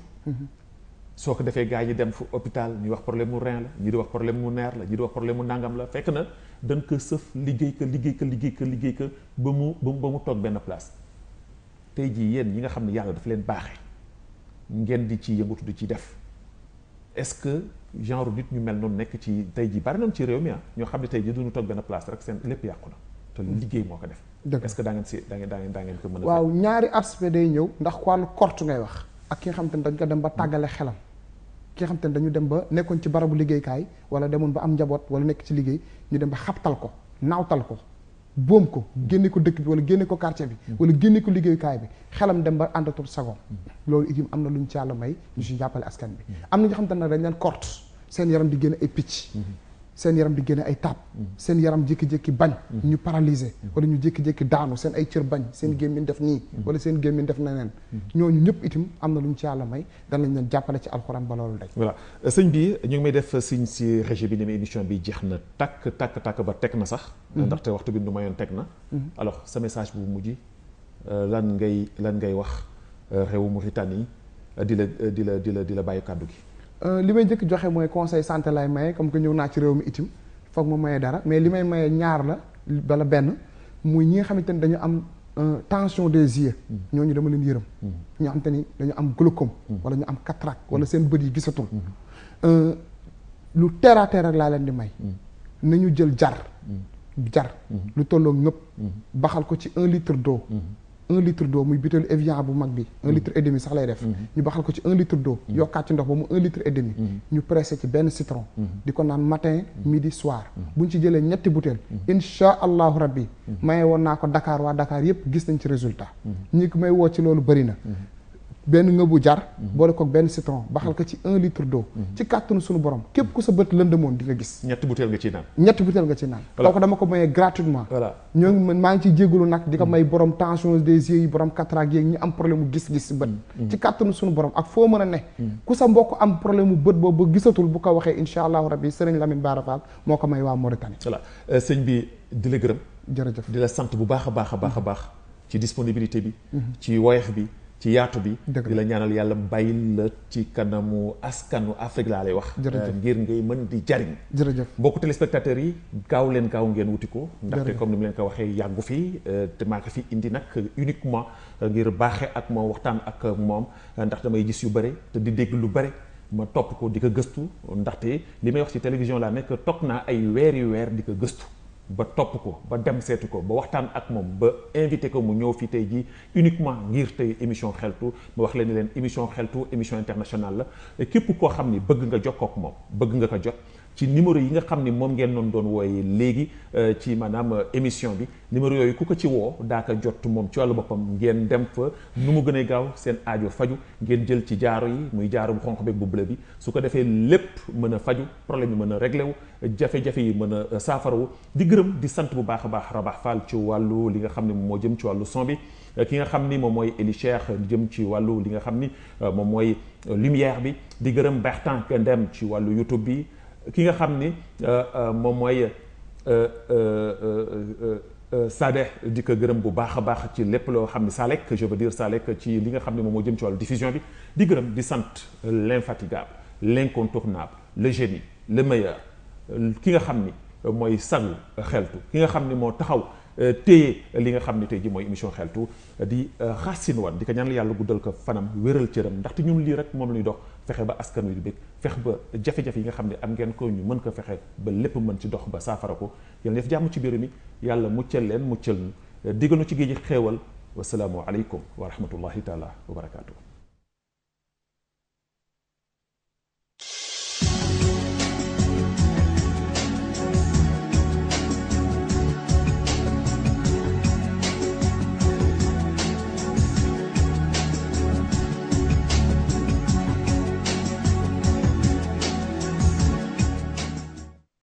soo ko defee gars yi dem fu hôpital ñuy wax problème mu rein la ñi di wax problème mu nerf la ñi di wax problème mu nangam la fekk na dañ ko sëf liggéey ko liggéey ko liggéey ko liggéey ko ba mu ba mu toog benn place tey jii yéen ñi nga xam ne yàlla dafa leen baaxee ngeen di ci yëngatu di ci def est-ce que genre nit ñu mel noonu nekk ci tey jii bari nañ ci réew mi ah ñoo xam ne tey jii duñu toog benn place rek seen lépp yàqu na te liggéey moo ko def est-ce que daa ngeen si daa ngeen daa ngeen daa ngeen ko mën a waaw ñaari aspect day ñëw ndax wàllu korte ngay wax ak ki nga xam te ne dañ ko dem ba tàggale xelam ki nga xam te ne dañu dem ba nekkoon ci barabu liggéeykaay wala demoon ba am njaboot wala nekk ci liggéey ñu dem ba xabtal ko naawtal ko boom ko génne ko dëkk bi wala génne ko quartier bi wala génne ko liggéeykaay bi xelam dem ba àndatul sagoom loolu itam am na lu ñu ci yàlla may ñu si jàppale askan bi am na ñoo xam te ne dañ leen korte seen yaram di génne ay picc seen yaram di génne ay taab seen yaram jékki-jékki bañ ñu paralysé wala ñu jékki-jékki daanu seen ay cër bañ seen gémmiñ def nii wala seen gémmiñ def neneen ñooñu ñëpp itam am na lu ñu ci yàlla may danañ leen jàppale ci alxuraan ba loolu day voilà sëñ bi ñu ngi may def signe si régie bi ni ma émission bi jeex na takk takk takk ba teg na sax ndaxte waxtu bi nu mayoon teg na alors sa message bu mujj lan ngay lan ngay wax réewu Mauritanie di la di la di la di la bàyyi kàddu gi li may njëkk joxe mooy conseil santé lay maye comme que ñëw naa ci réew mi itim foog ma maye dara mais li may maye ñaar la bala benn muy ñi nga xamante ni dañu am tension des yeux ñooñu dama leen yërëm ñoo xamante ni dañu am glaucome wala ñu am cataracte wala seen bët yi gisatul lu terre à terre rek laa leen di may nañu jël jar jar lu tolloo ngëpp baxal ko ci un litre d'eau un litre d'eau muy butéelu Evian bu mag bi un litre et demi sax lay def ñu baxal ko ci un litre d'eau yokkaat ci ndox ba mu un litre et demi ñu pressé ci benn citron di ko naan matin midi soir buñ ci jëlee ñetti butéel insha allahu rabbi maye woon naa ko Dakar waa Dakar yépp gis nañ ci résultat ñi ko may woo ci loolu bëri na benn ngëbu jar boole ko benn citron baxal ko ci un litre d'eau ci kàttanu suñu borom képp ku sa bët lëndëmoon di nga gis ñetti butéel nga ciy naan ñetti butéel nga ci naan kooku dama ko mayee gratuitement voilà ñoo ngi maa ngi ciy jégalu nag di ko may borom tension des yeux yi borom cataracte yeeg ñi am problème mu gis-gis si bët ci kàttanu suñu borom ak foo mën a ne ku sa mbokk am problème mu bët boobu ba gisatul bu ko waxee insha allahu rabbi sëriñ Lamine Bara Fall moo ko may waa Mauritanie voilà sëñ bi di la gërëm jërëjëf di la sant bu baax a baax a baax a baax ci disponibilité bi ci woyex bi ci yaatu bi di la ñaanal yàlla bàyyil la ci kanamu askanu Afrique laa lay wax ngir ngay mën di jariñ jërëjëf mbokku téléspectateurs yi gaaw leen gaaw ngeen wuti ko ndaxte comme ni mu leen ko waxee yàggu fii te maa ko fi indi nag uniquement ngir baaxee ak moom waxtaan ak moom ndax damay gis yu bëri te di dégg lu bëri ma topp ko di ko gëstu ndaxte li may wax ci télévision laa nekk toog naa ay weer yu weer di ko gëstu ba topp ko ba dem seetu ko ba waxtaan ak moom ba invité ko mu ñëw fii tey jii uniquement ngir tey émission xeltu ma wax leen ni leen émission xeltu émission internationale la képp koo xam ni bëgg nga jokkoo ak moom bëgg nga ko jot ci numéro yi nga xam ni moom ngeen doon doon wooye léegi ci maanaam émission bi numéro yooyu ku ko ci woo daa ko jot moom ci wàllu boppam ngeen dem fa nu mu gën a gaaw seen aajo faju ngeen jël ci jaaro yi muy jaaro bu xonq beeg bu bleu bi su ko defee lépp mën a faju problème yi mën a réglé wu jafe-jafe yi mën a saafarawu di gërëm di sant bu baax a baax Rabax Fall ci wàllu li nga xam ne moo jëm ci wàllu son bi ki nga xam ni moom mooy Eli Cheikh jëm ci wàllu li nga xam ni moom mooy lumière bi di gërëm Bertin Kendem ci wàllu YouTube bi ki nga xam ni moom mooy Sadeh di ko gërëm bu baax a baax ci lépp loo xam ni Salek je veux dire Salek ci li nga xam ne moom moo jëm ci wàllu diffusion bi di gërëm di sant l'infatigable l'incontournable le génie le meilleur ki nga xam ni mooy sagu xeltu ki nga xam ni moo taxaw téye li nga xam ne tey ji mooy émission xeltu di xaasin wan di ko ñaanal yàlla guddal ko fanam wéral cëram ndaxte ñun lii rek moom la ñuy dox fexe ba askan wi di bëgg fexe ba jafe-jafe yi nga xam ne am ngeen ko ñu mën ko fexe ba lépp mën ci dox ba saafara ko yàlla def jàmm ci biir mi yàlla muccal leen muccal ñu digganu ci géej gi xéewal wasalaamu aleykum wa rahmatullahi taala wa barakaatu.